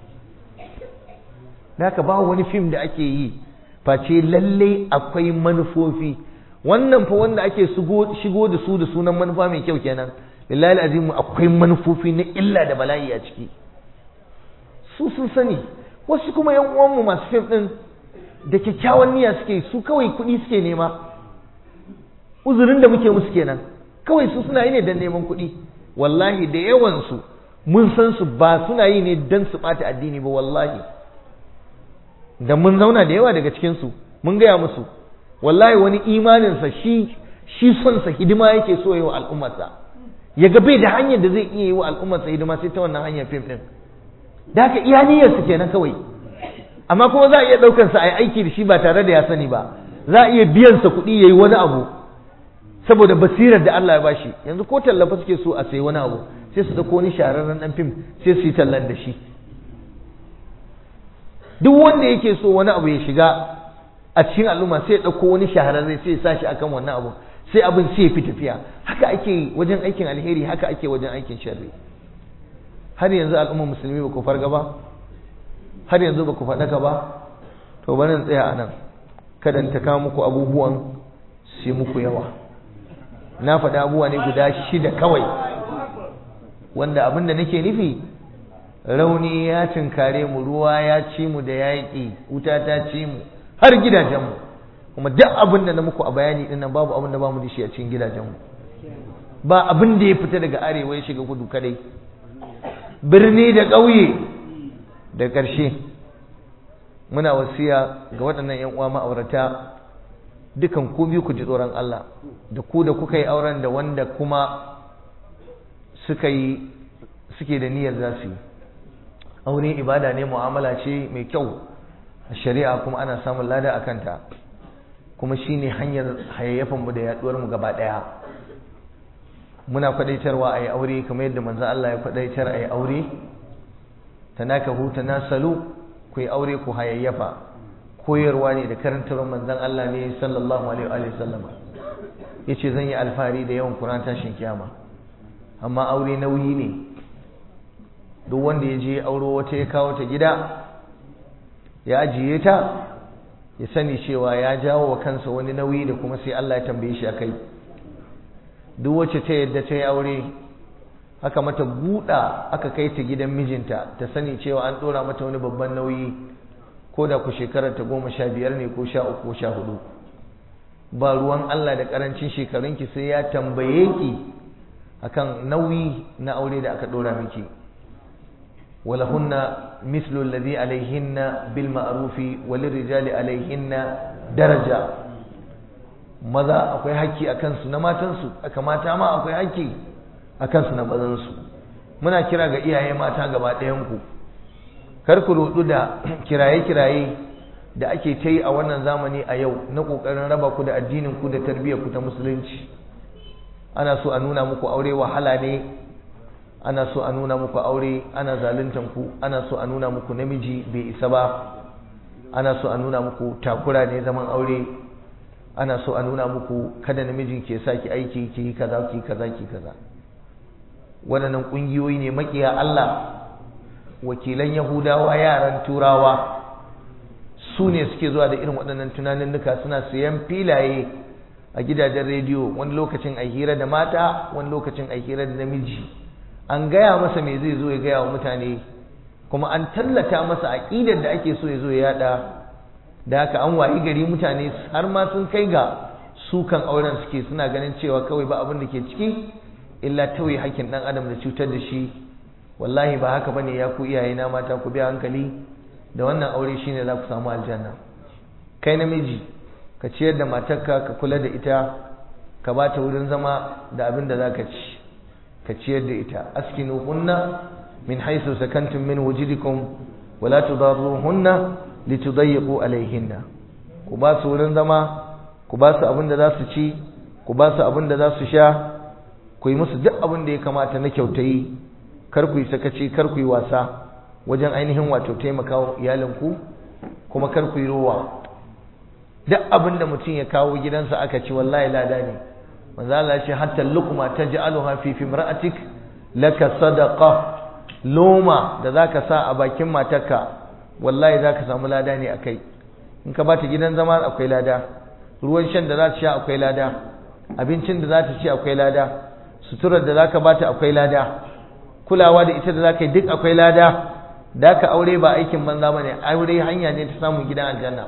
da haka ba wani fim da ake yi face lallai akwai manufofi wannan fa wanda ake shigo da su da sunan manufa mai kyau kenan lillahi azimu akwai manufofi na illa da bala'i a ciki su sun sani wasu kuma yan uwanmu masu fim din da kyakkyawan niyya suke su kawai kuɗi suke nema uzurin da muke musu kenan kawai su suna yi ne don neman kuɗi wallahi da yawansu mun san su ba suna yi ne don su ɓata addini ba wallahi da mun zauna da yawa daga cikinsu mun gaya musu wallahi wani imaninsa shi shi sonsa hidima yake so yi wa al'ummarsa ya ga bai da hanyar da zai iya yi wa al'ummarsa hidima sai ta wannan hanyar fim ɗin da haka iya niyyarsa kenan kawai amma kuma za a iya ɗaukansa a yi aiki da shi ba tare da ya sani ba za a iya biyansa kuɗi ya yi wani abu saboda basirar da Allah ya bashi yanzu ko tallafa suke so a sayi wani abu sai su dauko wani shahararren dan fim sai su yi tallan da shi duk wanda yake so wani abu ya shiga a cikin al'umma sai ya dauko wani shahararre sai ya sa shi akan wannan abu sai abin sai ya fi tafiya haka ake wajen aikin alheri haka ake wajen aikin sharri har yanzu al'ummar musulmi ba ku farga ba har yanzu ba ku faɗaka ba to bari tsaya a nan kada ta kawo muku abubuwan sai muku yawa na faɗi abubuwa ne guda shida kawai wanda abin da nake nufi rauni ya cinkare mu ruwa ya ci mu da yaƙi wuta ta ci mu har gidajenmu kuma duk abin da na muku a bayani ɗin nan babu abin da ba mu da shi a cikin gidajenmu ba abin da ya fita daga arewa ya shiga kudu kadai birni da ƙauye da ƙarshe muna wasiya ga waɗannan 'yan uwa ma'aurata dukan ku biyu ku ji tsoron Allah da ku da kuka yi auren da wanda kuma suka yi suke da niyyar za su yi aure ibada ne mu'amala ce mai kyau a shari'a kuma ana samun lada a kanta kuma shine hanyar hayayyafanmu da yaduwarmu gaba ɗaya muna kwadaitarwa a yi aure kamar yadda manzan Allah ya kwadaitar a yi aure tanakahu tanasalu ku yi aure ku hayayyafa koyarwa ne da karantarwar manzan Allah ne sallallahu alaihi wa sallama yace zan yi alfahari da yawan Qur'an tashin kiyama amma aure nauyi ne duk wanda ya je auro wata ya kawo ta gida ya ajiye ta ya sani cewa ya jawo wa kansa wani nauyi da kuma sai Allah ya tambaye shi akai duk wacce ta yadda ta yi aure aka mata buɗa aka kai ta gidan mijinta ta sani cewa an ɗora mata wani babban nauyi ko da ku shekarar ta goma sha biyar ne ko sha uku ko sha hudu ba ruwan Allah da ƙarancin shekarunki sai ya tambaye ki akan nauyi na aure da aka ɗora miki ولهن مثل الذي عليهن بالمعروف وللرجال عليهن درجة maza akwai haƙƙi a kansu na matansu aka mata ma akwai haƙƙi a kansu na mazansu muna kira ga iyaye mata gaba ɗayanku kar ku rudu da kiraye-kiraye da ake ta yi a wannan zamani a yau na ƙoƙarin raba ku da addinin ku da tarbiyyar ku ta musulunci ana so a nuna muku aure wahala ne ana so a nuna muku aure ana zaluntan ku ana so a nuna muku namiji bai isa ba ana so a nuna muku takura ne zaman aure ana so a nuna muku kada namijin ke sa ki aiki ki yi kaza ki kaza ki kaza waɗannan ƙungiyoyi ne makiya Allah wakilan Yahudawa yaran Turawa su ne suke zuwa da irin waɗannan tunaninnuka suna siyan filaye a gidajen rediyo wani lokacin a hira da mata wani lokacin a hira da namiji an gaya masa me zai zo ya gaya wa mutane kuma an tallata masa aƙidar da ake so ya zo ya yada da haka an wayi gari mutane har ma sun kai ga sukan auren suke suna ganin cewa kawai ba abin da ke ciki illa tauye hakkin dan adam da cutar da shi wallahi ba haka bane ya ku iyaye na mata ku bi hankali da wannan aure shine za ku samu aljanna kai namiji ka ciyar da matarka ka kula da ita ka ba ta wurin zama da abin da za ka ci ka ciyar da ita askinu hunna min haisu sakantum min wujidikum wala tudarruhunna litudayyiqu alaihinna ku ba su wurin zama ku ba su abin da za su ci ku ba su abin da za su sha ku yi musu duk abin da ya kamata na kyautayi kar ku yi sakaci kar ku yi wasa wajen ainihin wato taimaka wa iyalinku kuma kar ku yi rowa duk abin da mutum ya kawo gidansa aka ci wallahi lada ne manzo Allah ya ce hatta luqma taj'aluha fi fimra'atik laka sadaqa loma da zaka sa a bakin matarka wallahi zaka samu lada ne akai in ka bata gidan zama akwai lada ruwan shan da za ta sha akwai lada abincin da za ta ci akwai lada suturar da zaka bata akwai lada kulawa da ita da zaka yi duk akwai lada da ka aure ba aikin banza bane aure hanya ne ta samun gidan aljanna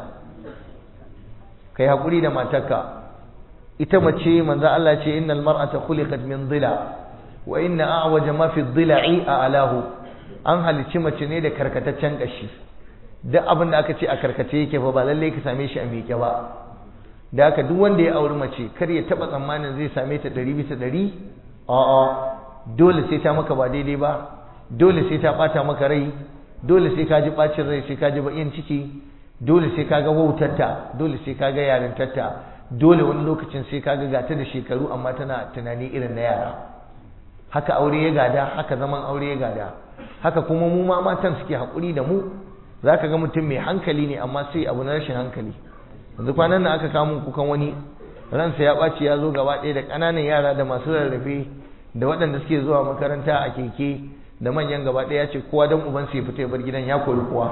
kai hakuri da matarka ita mace manzo Allah ce innal mar'ata khuliqat min dhila wa inna a'waja ma fi dhila'i a'lahu an halicci mace ne da karkataccen kashi duk abin da aka ce a karkace yake fa ba lalle ka same shi a miƙe ba da haka duk wanda ya auri mace kar ya taba tsammanin zai same ta ɗari bisa ɗari a'a dole sai ta maka ba daidai ba dole sai ta ɓata maka rai dole sai ka ji ɓacin rai sai ka ji baƙin ciki dole sai ka ga wautarta dole sai ka ga yarintarta dole wani lokacin sai ka ga gata da shekaru amma tana tunani irin na yara haka aure ya gada haka zaman aure ya gada haka kuma mu ma matan suke haƙuri da mu za ka ga mutum mai hankali ne amma sai abu na rashin hankali yanzu kwanan nan aka kawo kukan wani ransa ya ɓaci ya zo gaba ɗaya da ƙananan yara da masu rarrafe da waɗanda suke zuwa makaranta a keke da manyan gaba ɗaya ya ce kowa don uban ya fita ya bar gidan ya kori kowa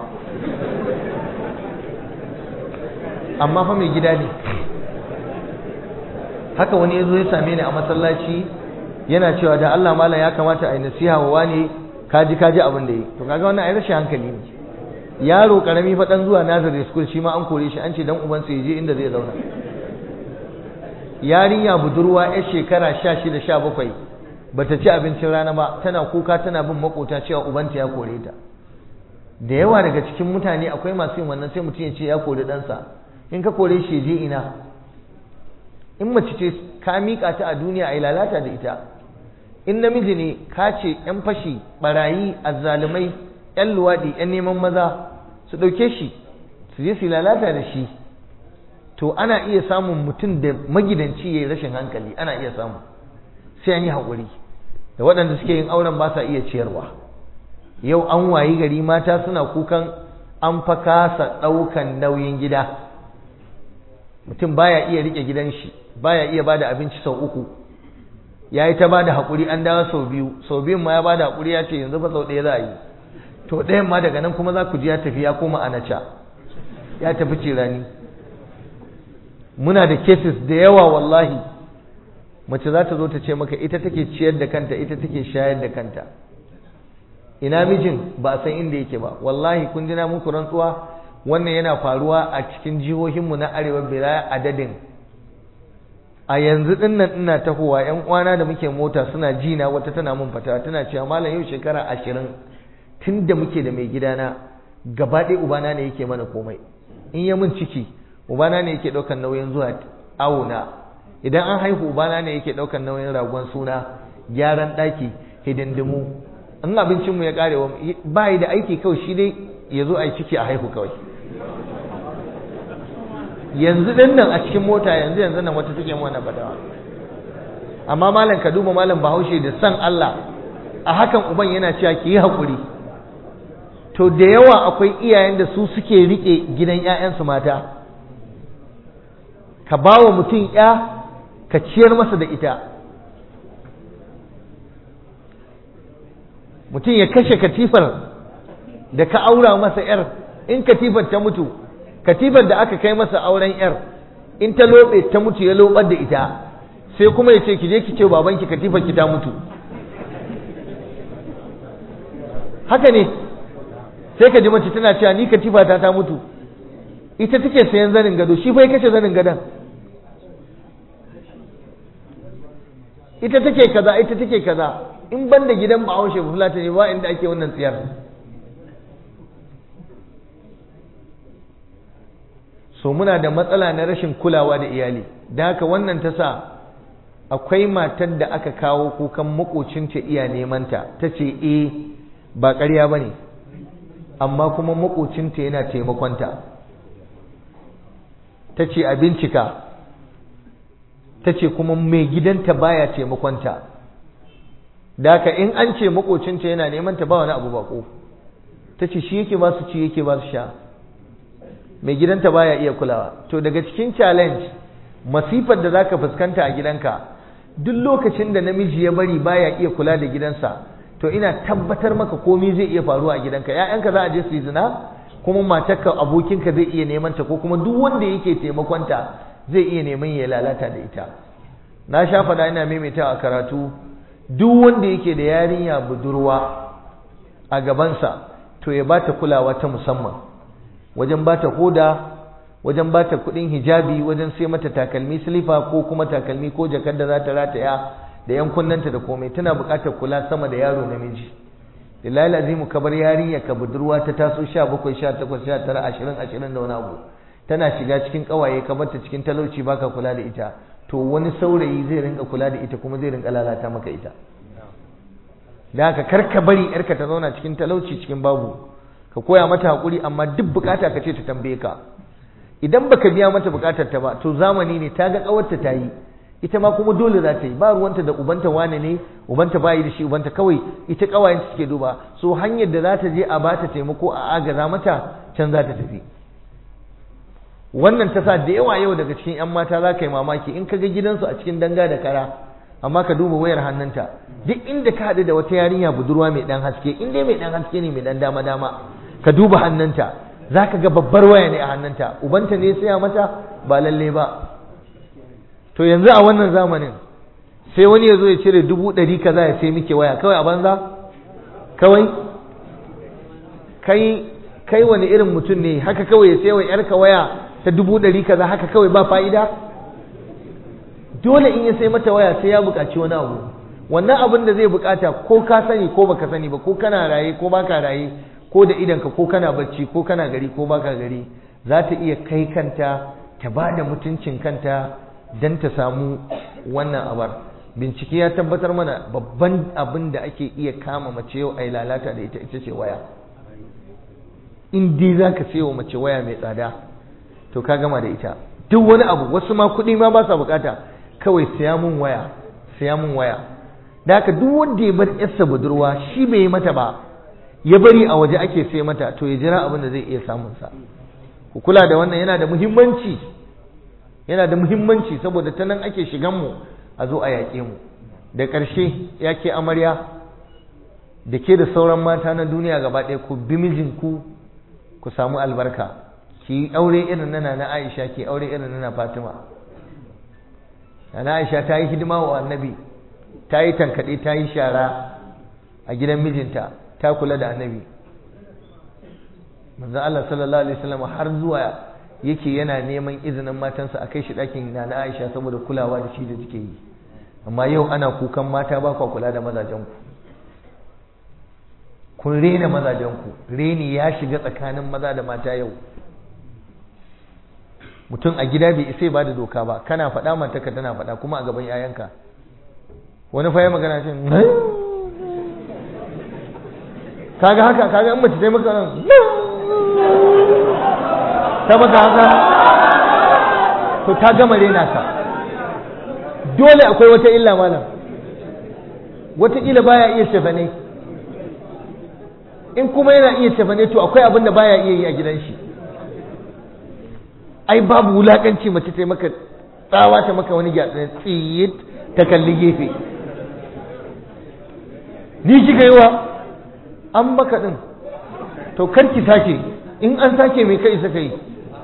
amma fa mai gida ne haka wani ya zo ya same ni a masallaci yana cewa da Allah malam ya kamata a yi nasiha wa wani kaji kaji abin da yi to kaga wannan ai rashin hankali ne yaro karami fa dan zuwa nursery school shi ma an kore shi an ce dan ubansa ya je inda zai zauna yarinya budurwa yar shekara 16 17 bata ci abincin rana ba tana kuka tana bin makota cewa ubanta ya kore ta da yawa daga cikin mutane akwai masu yin wannan sai mutum ya ce ya kore ɗansa in ka kore shi je ina in mace ce ka miƙa ta a duniya a yi lalata da ita in namiji ne ka ce 'yan fashi barayi azzalumai 'yan luwaɗi 'yan neman maza su ɗauke shi su je su lalata da shi to ana iya samun mutum da magidanci ya yi rashin hankali ana iya samu sai an yi haƙuri da waɗanda suke yin auren ba sa iya ciyarwa yau an wayi gari mata suna kukan an fa kasa ɗaukan nauyin gida mutum baya iya riƙe gidan shi baya iya bada abinci sau uku ya yi ta bada haƙuri an dawo sau biyu sau biyun ma ya bada haƙuri ya ce yanzu fa sau ɗaya za a yi to ɗayan ma daga nan kuma za ku ji ya tafi ya koma anaca ya tafi cirani muna da cases da yawa wallahi mace za ta zo ta ce maka ita take ciyar da kanta ita take shayar da kanta ina mijin ba a san inda yake ba wallahi kun ji na muku rantsuwa wannan yana faruwa a cikin jihohinmu na arewa bila adadin a yanzu din nan ina tahowa yan uwana da muke mota suna ji na wata tana mun fata tana cewa malam yau shekara ashirin tun da muke da mai gidana gaba ɗaya ubana ne yake mana komai in ya mun ciki ubana ne yake ɗaukar nauyin zuwa awona idan an haihu ubana ne yake ɗaukar nauyin ragon suna gyaran ɗaki hidindimu in abincinmu ya ƙare wa ba da aiki kawai shi dai ya zo a yi ciki a haihu kawai yanzu ɗin nan a cikin mota yanzu yanzu nan wata take mana fadawa amma malam ka duba malam bahaushe da san Allah a hakan uban yana cewa ki yi haƙuri to da yawa akwai iyayen da su suke riƙe gidan 'ya'yansu mata ka ba wa mutum ya ka ciyar masa da ita mutum ya kashe katifar da ka aura masa yar in katifar ta mutu katifar da aka kai masa auren yar in ta lobe ta mutu ya lobar da ita sai kuma ya ce ki je ki ce babanki katifar ki ta mutu haka ne sai ka ji mace tana cewa ni katifa ta ta mutu ita take sayan zanin gado shi fa ya kashe zanin gadon ita take kaza ita take kaza in ban da gidan bahaushe fulata ne ba inda ake wannan tsiyar so muna da matsala na rashin kulawa da iyali da haka wannan ta sa akwai matar da aka kawo kukan makocinta iya nemanta ta ce e ba ƙarya ba ne amma kuma makocinta yana taimakonta ta ce a bincika ta ce kuma mai gidanta baya taimakonta da haka in an ce makocinta yana neman ta ba wani abu bako ta ce shi yake ba su ci yake ba su sha mai gidanta baya iya kulawa to daga cikin challenge masifar da zaka fuskanta a gidanka duk lokacin da namiji ya bari baya iya kula da gidansa to ina tabbatar maka komai zai iya faruwa a gidanka ƴaƴanka za a je su yi zina kuma matarka abokinka zai iya neman ta ko kuma duk wanda yake taimakonta zai iya neman ya lalata da ita na sha faɗa ina maimaitawa a karatu duk wanda yake da yarinya budurwa a gabansa to ya bata kulawa ta musamman wajen bata hoda wajen bata kudin hijabi wajen sai mata takalmi silifa ko kuma takalmi ko jakar da za ta rataya da yan kunnanta da komai tana buƙatar kula sama da yaro namiji lillahi azimu ka bar yarinya ka budurwa ta taso 17 18 19 20 20 da wani abu tana shiga cikin kawaye ka barta cikin talauci baka kula da ita to wani saurayi zai rinka kula da ita kuma zai rinka lalata maka ita da haka kar ka bari yarka ta zauna cikin talauci cikin babu ka koya mata hakuri amma duk bukata ka ce ta tambaye ka idan baka biya mata bukatar ta ba to zamani ne ta ga kawarta ta yi ita ma kuma dole za ta yi ba ruwanta da ubanta wane ne ubanta bayi da shi ubanta kawai ita kawayen ta suke duba so hanyar da za ta je a bata taimako a agaza mata can za ta tafi wannan ta sa da yawa yau daga cikin 'yan mata za ka yi mamaki in ka ga gidansu a cikin danga da kara amma ka duba wayar hannunta duk inda ka haɗu da wata yarinya budurwa mai ɗan haske in dai mai ɗan haske ne mai ɗan dama dama ka duba hannunta za ka ga babbar waya ne a hannunta ubanta ne saya mata ba lalle ba to yanzu a wannan zamanin sai wani ya zo ya cire dubu ɗari kaza ya sai muke waya kawai a banza kawai kai kai wani irin mutum ne haka kawai ya sai wa yarka waya ta dubu ɗari kaza haka kawai ba fa'ida dole in ya sai mata waya sai ya buƙaci wani abu wannan abin da zai buƙata ko ka sani ko baka sani ba ko kana raye ko baka raye ko da idanka ko kana bacci ko kana gari ko baka gari za ta iya kai kanta ta ba da mutuncin kanta don ta samu wannan abar bincike ya tabbatar mana babban abin da ake iya kama mace yau a yi lalata da ita ita ce waya in dai za ka sayo mace waya mai tsada to ka gama da ita duk wani abu wasu ma kuɗi ma ba sa bukata kawai saya mun waya saya mun waya da haka duk wanda ya bar yarsa budurwa shi bai yi mata ba ya bari a waje ake sai mata to ya jira abin da zai iya samun sa ku kula da wannan yana da muhimmanci yana da muhimmanci saboda ta nan ake shigan mu a zo a yaƙe mu da ƙarshe ya ke amarya da ke da sauran mata na duniya gaba ɗaya ku bi mijinku ku samu albarka ki aure irin nana na Aisha ki aure irin nana Fatima na Aisha ta yi hidima wa annabi ta yi tankaɗe ta yi shara a gidan mijinta ta kula da annabi manzo Allah sallallahu alaihi wasallam har zuwa yake yana neman izinin matansa a kai shi ɗakin na na Aisha saboda kulawa da shi da take yi amma yau ana kukan mata ba kwa kula da mazajenku kun rena mazajenku reni ya shiga tsakanin maza da mata yau mutum a gida bai isa ba da doka ba kana faɗa matarka tana faɗa kuma a gaban 'ya'yanka wani fa ya magana ce kaga haka kaga in mace ta yi maka nan ta maka haka to ta gama rena ka dole akwai wata illa malam wata illa baya iya shafane in kuma yana iya shafane to akwai abin da baya iya yi a gidan shi ai babu wulakanci mace ta yi maka tsawa ta maka wani gyatsa tsiyit ta kalli gefe ni kika yi wa an maka din to kar ki sake in an sake mai kai saka yi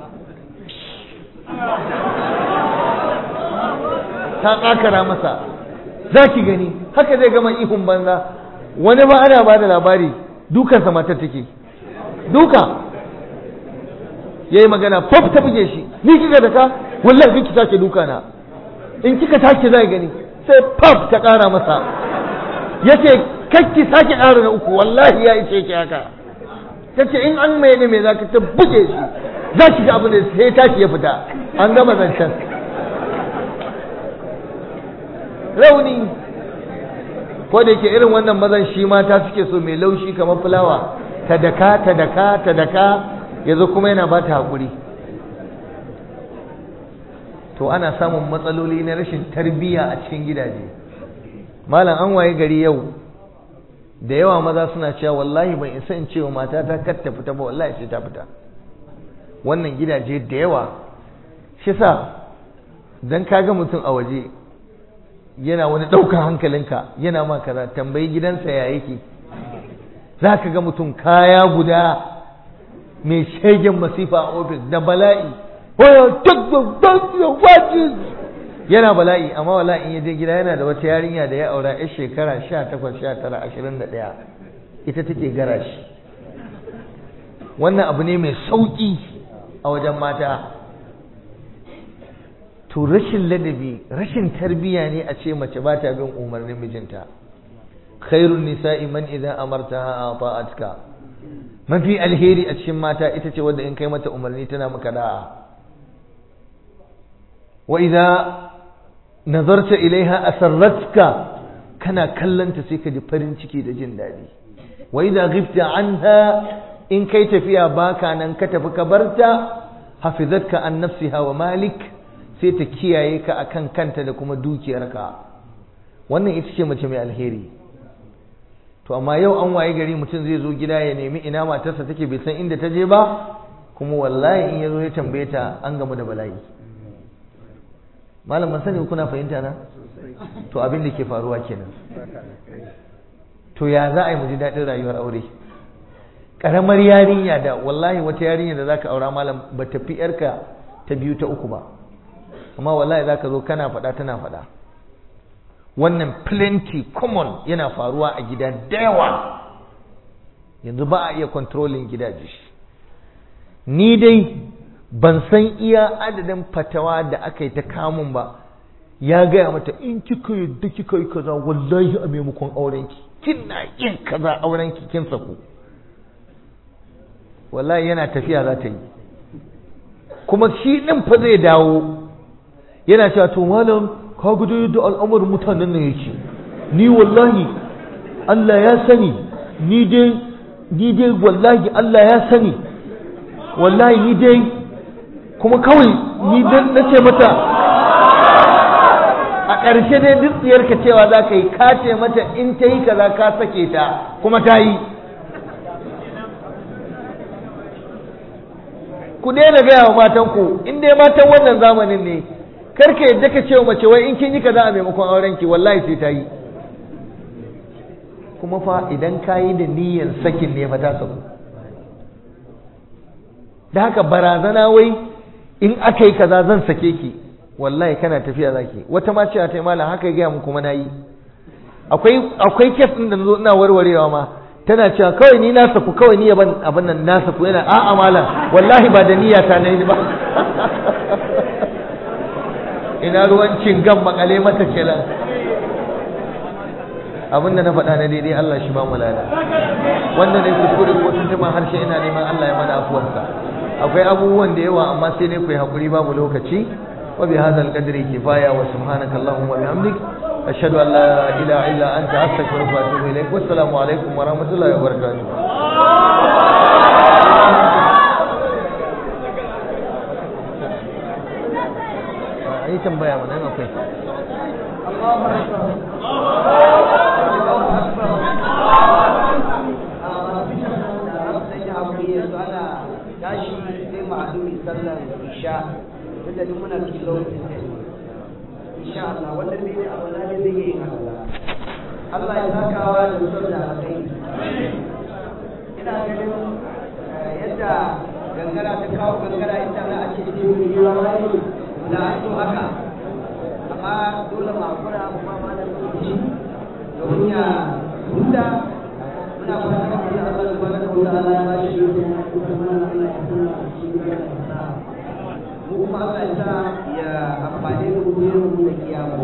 ta kakara masa za ki gani haka zai gama ihun banza wani ba ana ba da labari dukansa matar take duka ya yi magana faf ta buge shi ni kika da ka wallahi ki sake duka na in kika take zai gani sai faf ta kara masa yace kakki sake ƙara na uku wallahi ya ice ki haka tace in an mai ne me zaka ta buge shi za ki ga abin da sai tashi ya fita an gama zancen rauni ko da yake irin wannan mazan shi mata suke so mai laushi kamar fulawa ta daka ta daka ta daka yazo kuma yana ba ta haƙuri to ana samun matsaloli na rashin tarbiyya a cikin gidaje malam an waye gari yau da yawa maza suna cewa wallahi ban isa in cewa matata kar ta fita ba wallahi sai ta fita wannan gidaje da yawa shi sa dan kaga mutum a waje yana wani ɗaukar hankalinka yana ma kaza tambayi gidansa ya yake za ka ga mutum kaya guda mai shegen masifa a ofis da bala'i yana bala'i amma wala in yaje gida yana da wata yarinya da ya aura yar shekara sha takwas sha tara ashirin da ɗaya ita take gara shi wannan abu ne mai sauƙi a wajen mata to rashin ladabi rashin tarbiyya ne a ce mace ba ta bin umarnin mijinta khairun nisa'i man idan amartaha ata'atka mafi alheri a cikin mata ita ce wadda in kai mata umarni tana maka da'a wa idza nazarta ilaiha asarratka kana kallanta sai ka ji farin ciki da jin daɗi wa idza ghibta anha in kai tafiya baka nan ka tafi ka barta hafizatka an nafsiha wa malik sai ta kiyaye ka akan kanta da kuma dukiyarka wannan ita ce mace mai alheri to amma yau an waye gari mutum zai zo gida ya nemi ina matarsa take bai san inda ta je ba kuma wallahi in ya zo ya tambaye ta an gamu da bala'i malam ban sani kuna fahimta na to abin da ke faruwa kenan to ya za a yi mu ji daɗin rayuwar aure ƙaramar yarinya da wallahi wata yarinya da zaka aura malam ba ta fi yarka ta biyu ta uku ba amma wallahi zaka zo kana faɗa tana faɗa wannan plenty common yana faruwa a gida da yawa yanzu ba a iya controlling gidaje ni dai ban san iya adadin fatawa da aka yi ta kamun ba ya gaya mata in kika yadda kika yi kaza wallahi a maimakon aurenki kina yin kaza aurenki kin saku wallahi yana tafiya za ta yi kuma shi ɗin fa zai dawo yana cewa to malam ka gudu yadda al'amarin mutanen nan yake ni wallahi Allah ya sani ni dai ni dai wallahi Allah ya sani wallahi ni dai kuma kawai ni dan na ce mata a ƙarshe dai duk tsiyarka cewa za ka yi ka ce mata in ta yi kaza ka sake ta kuma ta yi ku daina gaya wa matanku in dai matan wannan zamanin ne karka yadda ka ce wa mace wai in kin yi kaza a maimakon aurenki wallahi sai ta yi kuma fa idan ka yi da niyyar sakin ne fa ta saku da haka barazana wai in aka yi kaza zan sake ki wallahi kana tafiya zaki wata ma cewa ta yi malam haka ya gaya mu kuma na yi akwai akwai kes ɗin da zo ina warwarewa ma tana cewa kawai ni na saku kawai ni ban abin nan na saku yana a'a malam wallahi ba da niyya ta nayi ba ina ruwan cingan makale mata kenan abin da na faɗa na daidai Allah shi ba mu lada wanda ne kuskure ko tuntuma harshe ina neman Allah ya mana afuwarsa akwai abubuwan da yawa amma sai dai ku yi hakuri babu lokaci wa bi hadzal qadri kifaya wa subhanaka allahumma wa bihamdik ashhadu an la ilaha illa anta astaghfiruka wa atubu ilaik wassalamu alaikum wa rahmatullahi wa barakatuh ai tambaya mana akwai Allahu akbar tashi sai ma'adumi sallar isha duk da muna cikin lokacin da insha Allah wanda bai da abu na zai yi Allah Allah ya sakawa da mutum da alkai ina ganin yadda gangara ta kawo gangara ita na ake ce mu yi rawani da an so haka amma dole ma kura mu ma ma da lokaci domin ya huta muna fata da Allah subhanahu wa ta'ala ya bashi mu kuma Allah ya sa ya amfani da mu da kiyamu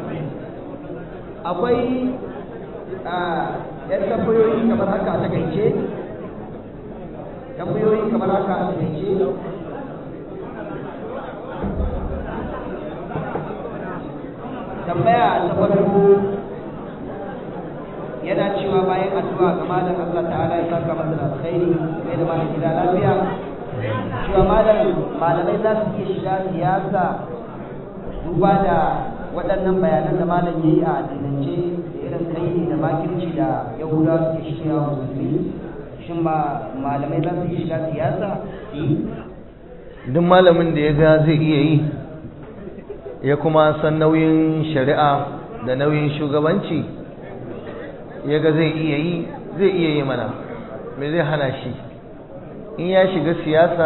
akwai a yan tambayoyi kamar haka a takaice tambayoyi kamar haka a takaice tambaya ta farko yana cewa bayan addu'a ga malam Allah ta'ala ya saka masa da alkhairi mai da malam gida lafiya cewa malam malamai za su iya shiga siyasa duba da waɗannan bayanan da malam ya yi a addinance da irin kai da makirci da yahudawa suke shirya wa musulmi shin ba malamai za su iya shiga siyasa duk malamin da ya ga zai iya yi ya kuma san nauyin shari'a da nauyin shugabanci ya ga zai iya yi zai iya yi mana me zai hana shi in ya shiga siyasa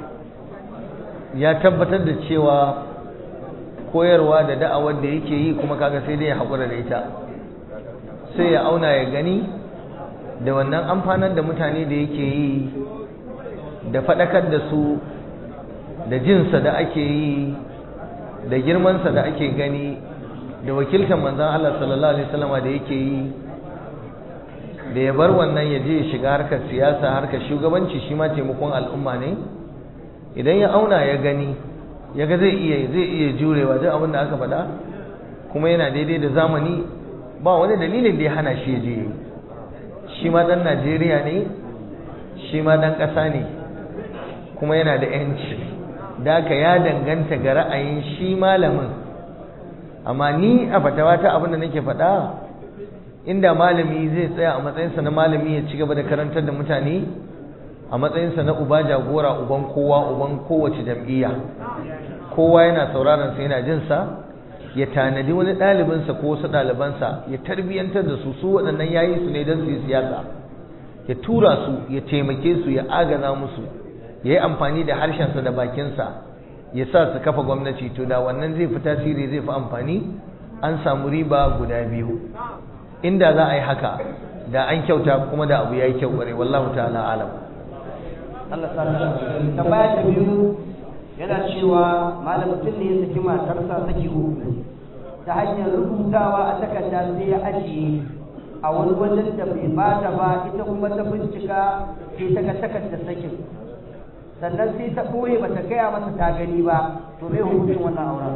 ya tabbatar da cewa koyarwa da da'awar da yake yi kuma kaga sai dai ya haƙura da ita sai ya auna ya gani da wannan amfanar da mutane da yake yi da faɗakar da su da jinsa da ake yi da girmansa da ake gani da wakiltar manzan Allah sallallahu alaihi wasallama da yake yi da ya bar wannan ya je ya shiga harkar siyasa harkar shugabanci shi ma taimakon al'umma ne idan ya auna ya gani ya ga zai iya zai iya jurewa duk abin da aka faɗa kuma yana daidai da zamani ba wani dalilin da ya hana shi ya je yi shi ma ɗan Najeriya ne shi ma ɗan ƙasa ne kuma yana da 'yanci da haka ya danganta ga ra'ayin shi malamin amma ni a fatawa ta abin da nake faɗa inda malami zai tsaya a matsayinsa na malami ya ci gaba da karantar da mutane a matsayinsa na uba jagora uban kowa uban kowace jam'iyya kowa yana sauraron sa yana jin sa ya tanadi wani ɗalibinsa ko wasu ɗalibansa ya tarbiyyantar da su su waɗannan yayi su ne don su yi siyasa ya tura su ya taimake su ya agaza musu ya yi amfani da harshensa da bakinsa ya sa su kafa gwamnati to da wannan zai fi tasiri zai fi amfani an samu riba guda biyu inda za a yi haka da an kyauta kuma da abu ya yi kyau ƙware wallahu ta'ala alam Allah sa tambaya ta biyu yana cewa malam mutum ne ya saki matarsa saki uku ta hanyar rubutawa a takarda sai ya ajiye a wani wajen da bai bata ba ita kuma ta bincika sai ta ga takardar sakin sannan sai ta ɓoye ba ta gaya masa ta gani ba to me hukuncin wannan auren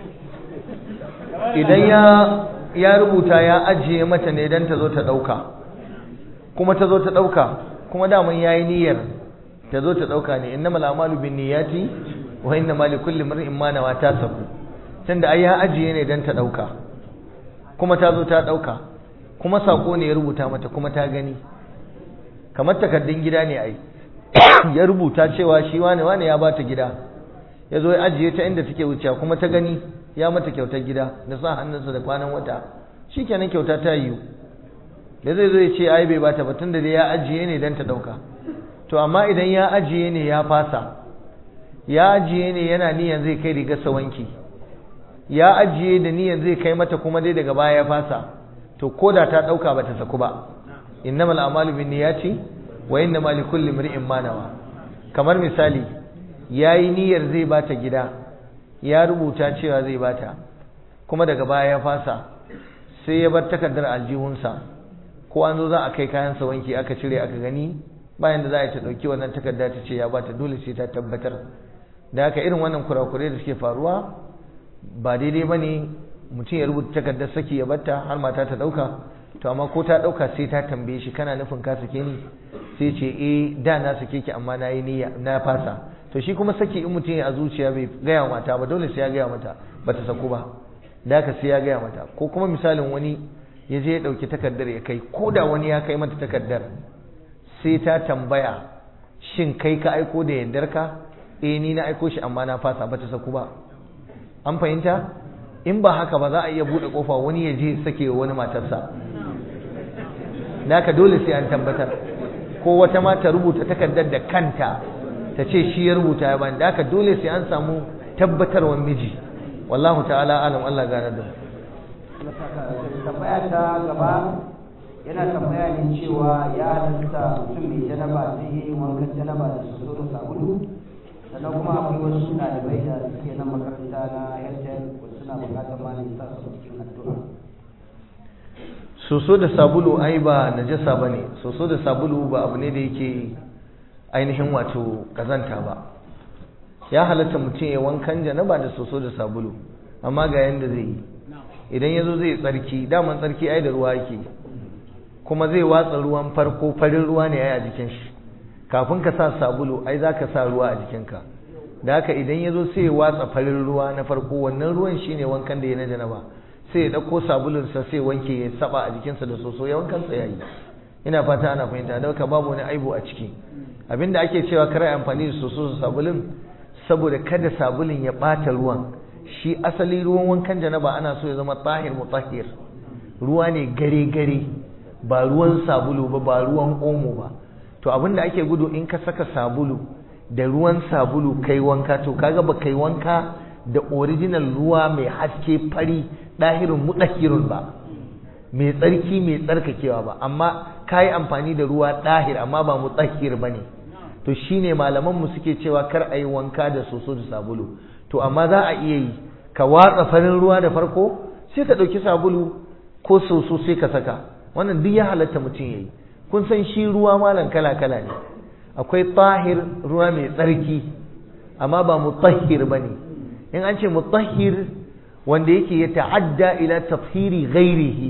idan ya ya rubuta ya ajiye mata ne don ta zo ta ɗauka kuma ta zo ta ɗauka kuma daman ya yi niyyar ta zo ta dauka ne innamal a'malu binniyati wa innamal likulli imrin ma nawa ta sabu tunda ai ya ajiye ne dan ta dauka kuma ta zo ta dauka kuma sako ne ya rubuta mata kuma ta gani kamar takaddun gida ne ai ya rubuta cewa shi wane wane ya bata gida ya zo ya ajiye ta inda take wucewa kuma ta gani ya mata kyautar gida da sa hannunsa da kwanan wata shikenan kyauta ta yiwu da zai zo ya ce ai bai bata ba tunda da ya ajiye ne dan ta dauka to amma idan ya ajiye ne ya fasa ya ajiye ne yana niyan zai kai rigar sa wanki ya ajiye da niyan zai kai mata kuma dai daga baya ya fasa to koda ta dauka bata saku ba innamal a'malu binniyati wa innamal likulli imrin ma nawa kamar misali yayi niyyar zai bata gida ya rubuta cewa zai bata kuma daga baya ya fasa sai ya bar takardar aljihunsa ko an zo za a kai kayansa wanki aka cire aka gani bayan da za a ta ɗauki wannan takarda ta ce ya bata dole sai ta tabbatar da haka irin wannan kurakurai da suke faruwa ba daidai ba ne mutum ya rubuta takardar saki ya batta har mata ta ɗauka to amma ko ta ɗauka sai ta tambaye shi kana nufin ka sake ni sai ce eh da na sake ki amma na yi niyya na fasa to shi kuma saki in mutum ya a zuciya bai gaya mata ba dole sai ya gaya mata ba ta saku ba da haka sai ya gaya mata ko kuma misalin wani ya je ya ɗauki takardar ya kai ko da wani ya kai mata takardar sai ta tambaya shin kai ka aiko da yardarka eh ni na aiko shi amma na fasa ba ta saku ba an fahimta in ba haka ba za a iya buɗe ƙofa wani ya je sake wani matarsa da haka dole sai an tabbatar ko wata ma ta rubuta takardar da kanta ta ce shi ya rubuta ya bani da haka dole sai an samu tabbatarwar miji wallahu ta'ala alam Allah gane da tambaya ta gaba yana tambaya ne cewa ya halatta mutum mai janaba zai yi wankan janaba da su da sabulu sannan kuma akwai wasu ɗalibai da suke nan makaranta na airtel suna buƙatar malami sa su cikin addu'a soso da sabulu ai ba najasa ba ne soso da sabulu ba abu ne da yake ainihin wato kazanta ba ya halatta mutum ya wankan janaba da soso da sabulu amma ga yanda zai yi idan ya zo zai tsarki daman tsarki ai da ruwa yake kuma zai watsa ruwan farko farin ruwa ne ai a jikin shi kafin ka sa sabulu ai za ka sa ruwa a jikinka da haka idan ya zo sai ya watsa farin ruwa na farko wannan ruwan shine wankan da ya na janaba sai ya ɗauko sabulunsa sai wanke ya saba a jikinsa da soso ya wankansa ya yi ina fata ana fahimta da haka babu wani aibu a ciki abinda ake cewa kar amfani da soso da sabulun saboda kada sabulun ya ɓata ruwan shi asali ruwan wankan janaba ana so ya zama tahir mutahhir ruwa ne gare gare ba ruwan sabulu ba ba ruwan omo ba to abinda ake gudu in ka saka sabulu da ruwan sabulu kai wanka to kaga ba kai wanka da original ruwa mai haske fari ɗahirin mutahhirun ba mai tsarki mai tsarkakewa ba amma kayi amfani da ruwa ɗahir amma ba mutahhir bane to shine malaman mu suke cewa kar a yi wanka da soso da sabulu to amma za a iya yi ka watsa farin ruwa da farko sai ka ɗauki sabulu ko soso sai ka saka wannan duk ya halatta mutum ya yi kun san shi ruwa malam kala kala ne akwai tahir ruwa mai tsarki amma ba mutahhir ba ne in an ce mutahhir wanda yake ya ta'adda ila tafhiri ghairihi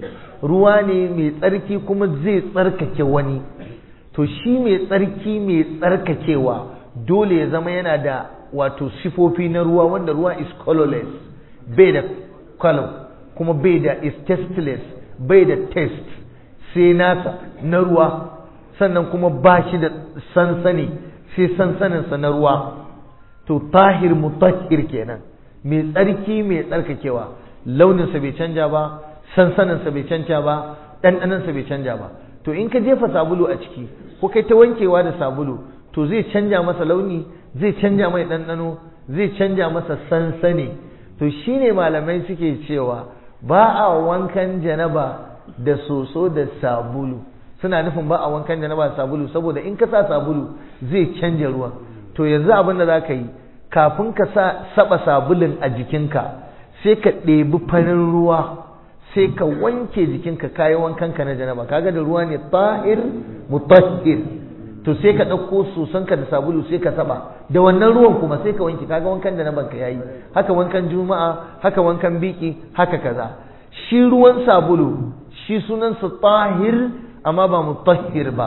ruwa ne mai tsarki kuma zai tsarkake wani to shi mai tsarki mai tsarkakewa dole ya zama yana da wato sifofi na ruwa wanda ruwa is colorless bai da color kuma bai da is tasteless bai da taste sai nasa na ruwa sannan kuma ba shi da sansani sai sansaninsa na ruwa to tahir mutahhir kenan mai tsarki mai tsarkakewa launinsa bai canja ba sansaninsa bai canja ba ɗanɗanansa bai canja ba to in ka jefa sabulu a ciki ko kai ta wankewa da sabulu to zai canja masa launi zai canja mai ɗanɗano zai canja masa sansani to shine malamai suke cewa ba a wankan janaba da soso da sabulu suna nufin ba a wankan janaba da sabulu saboda in ka sa sabulu zai canja ruwan to yanzu abin da za ka yi kafin ka sa saba sabulun a jikinka sai ka ɗebi farin ruwa sai ka wanke jikinka kayi wankanka na janaba kaga da ruwa ne tahir mutahhir to sai ka ɗauko sosanka da sabulu sai ka saba da wannan ruwan kuma sai ka wanke kaga wankan janaban ka yayi haka wankan juma'a haka wankan biki haka kaza shi ruwan sabulu shi sunansa tahir amma ba mutahhir ba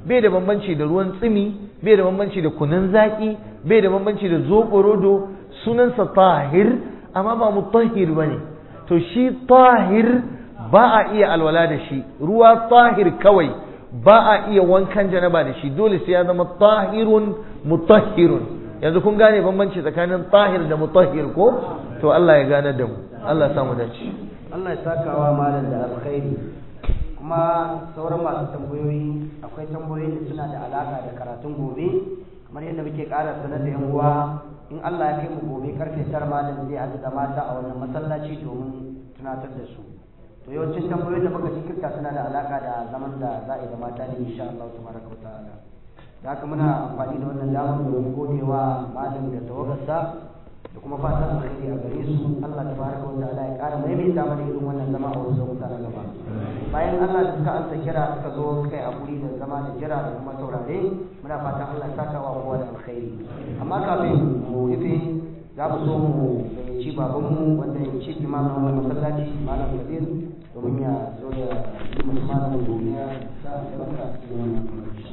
bai da bambanci da ruwan tsimi bai da bambanci da kunun zaki bai da bambanci da zoɓorodo sunansa tahir amma ba mutahhir ba ne to shi tahir ba a iya alwala da shi ruwa tahir kawai ba a iya wankan janaba da shi dole sai ya zama tahirun mutahhirun yanzu kun gane bambanci tsakanin tahir da mutahhir ko to Allah ya gane da mu Allah ya samu dace Allah ya sakawa malam da alkhairi kuma sauran masu tambayoyi akwai tambayoyi da suna da alaka da karatun gobe kamar yadda muke ƙara sanar da yan uwa in Allah ya kai mu gobe karfe tara malam zai haɗu da mata a wannan masallaci domin tunatar da su to yawancin tambayoyin da muka jinkirta suna da alaka da zaman da za a yi da mata ne insha Allah tabaraka wa ta'ala da haka muna amfani da wannan damar domin godewa malam da tawagarsa da kuma fatan alheri a gare su Allah tabaraka wa ta'ala ya ƙara maimaita mana irin wannan zama a wasu lokuta na gaba bayan Allah da suka ansa kira suka zo kai a guri da zama da jira da kuma saurare muna fatan Allah ya saka wa kowa da alkhairi amma kafin mu rufe za mu so mu gayyaci babanmu wanda ya ci imamin wannan masallaci malam kabir domin ya zo ya yi musu malamin duniya sa barka cikin wannan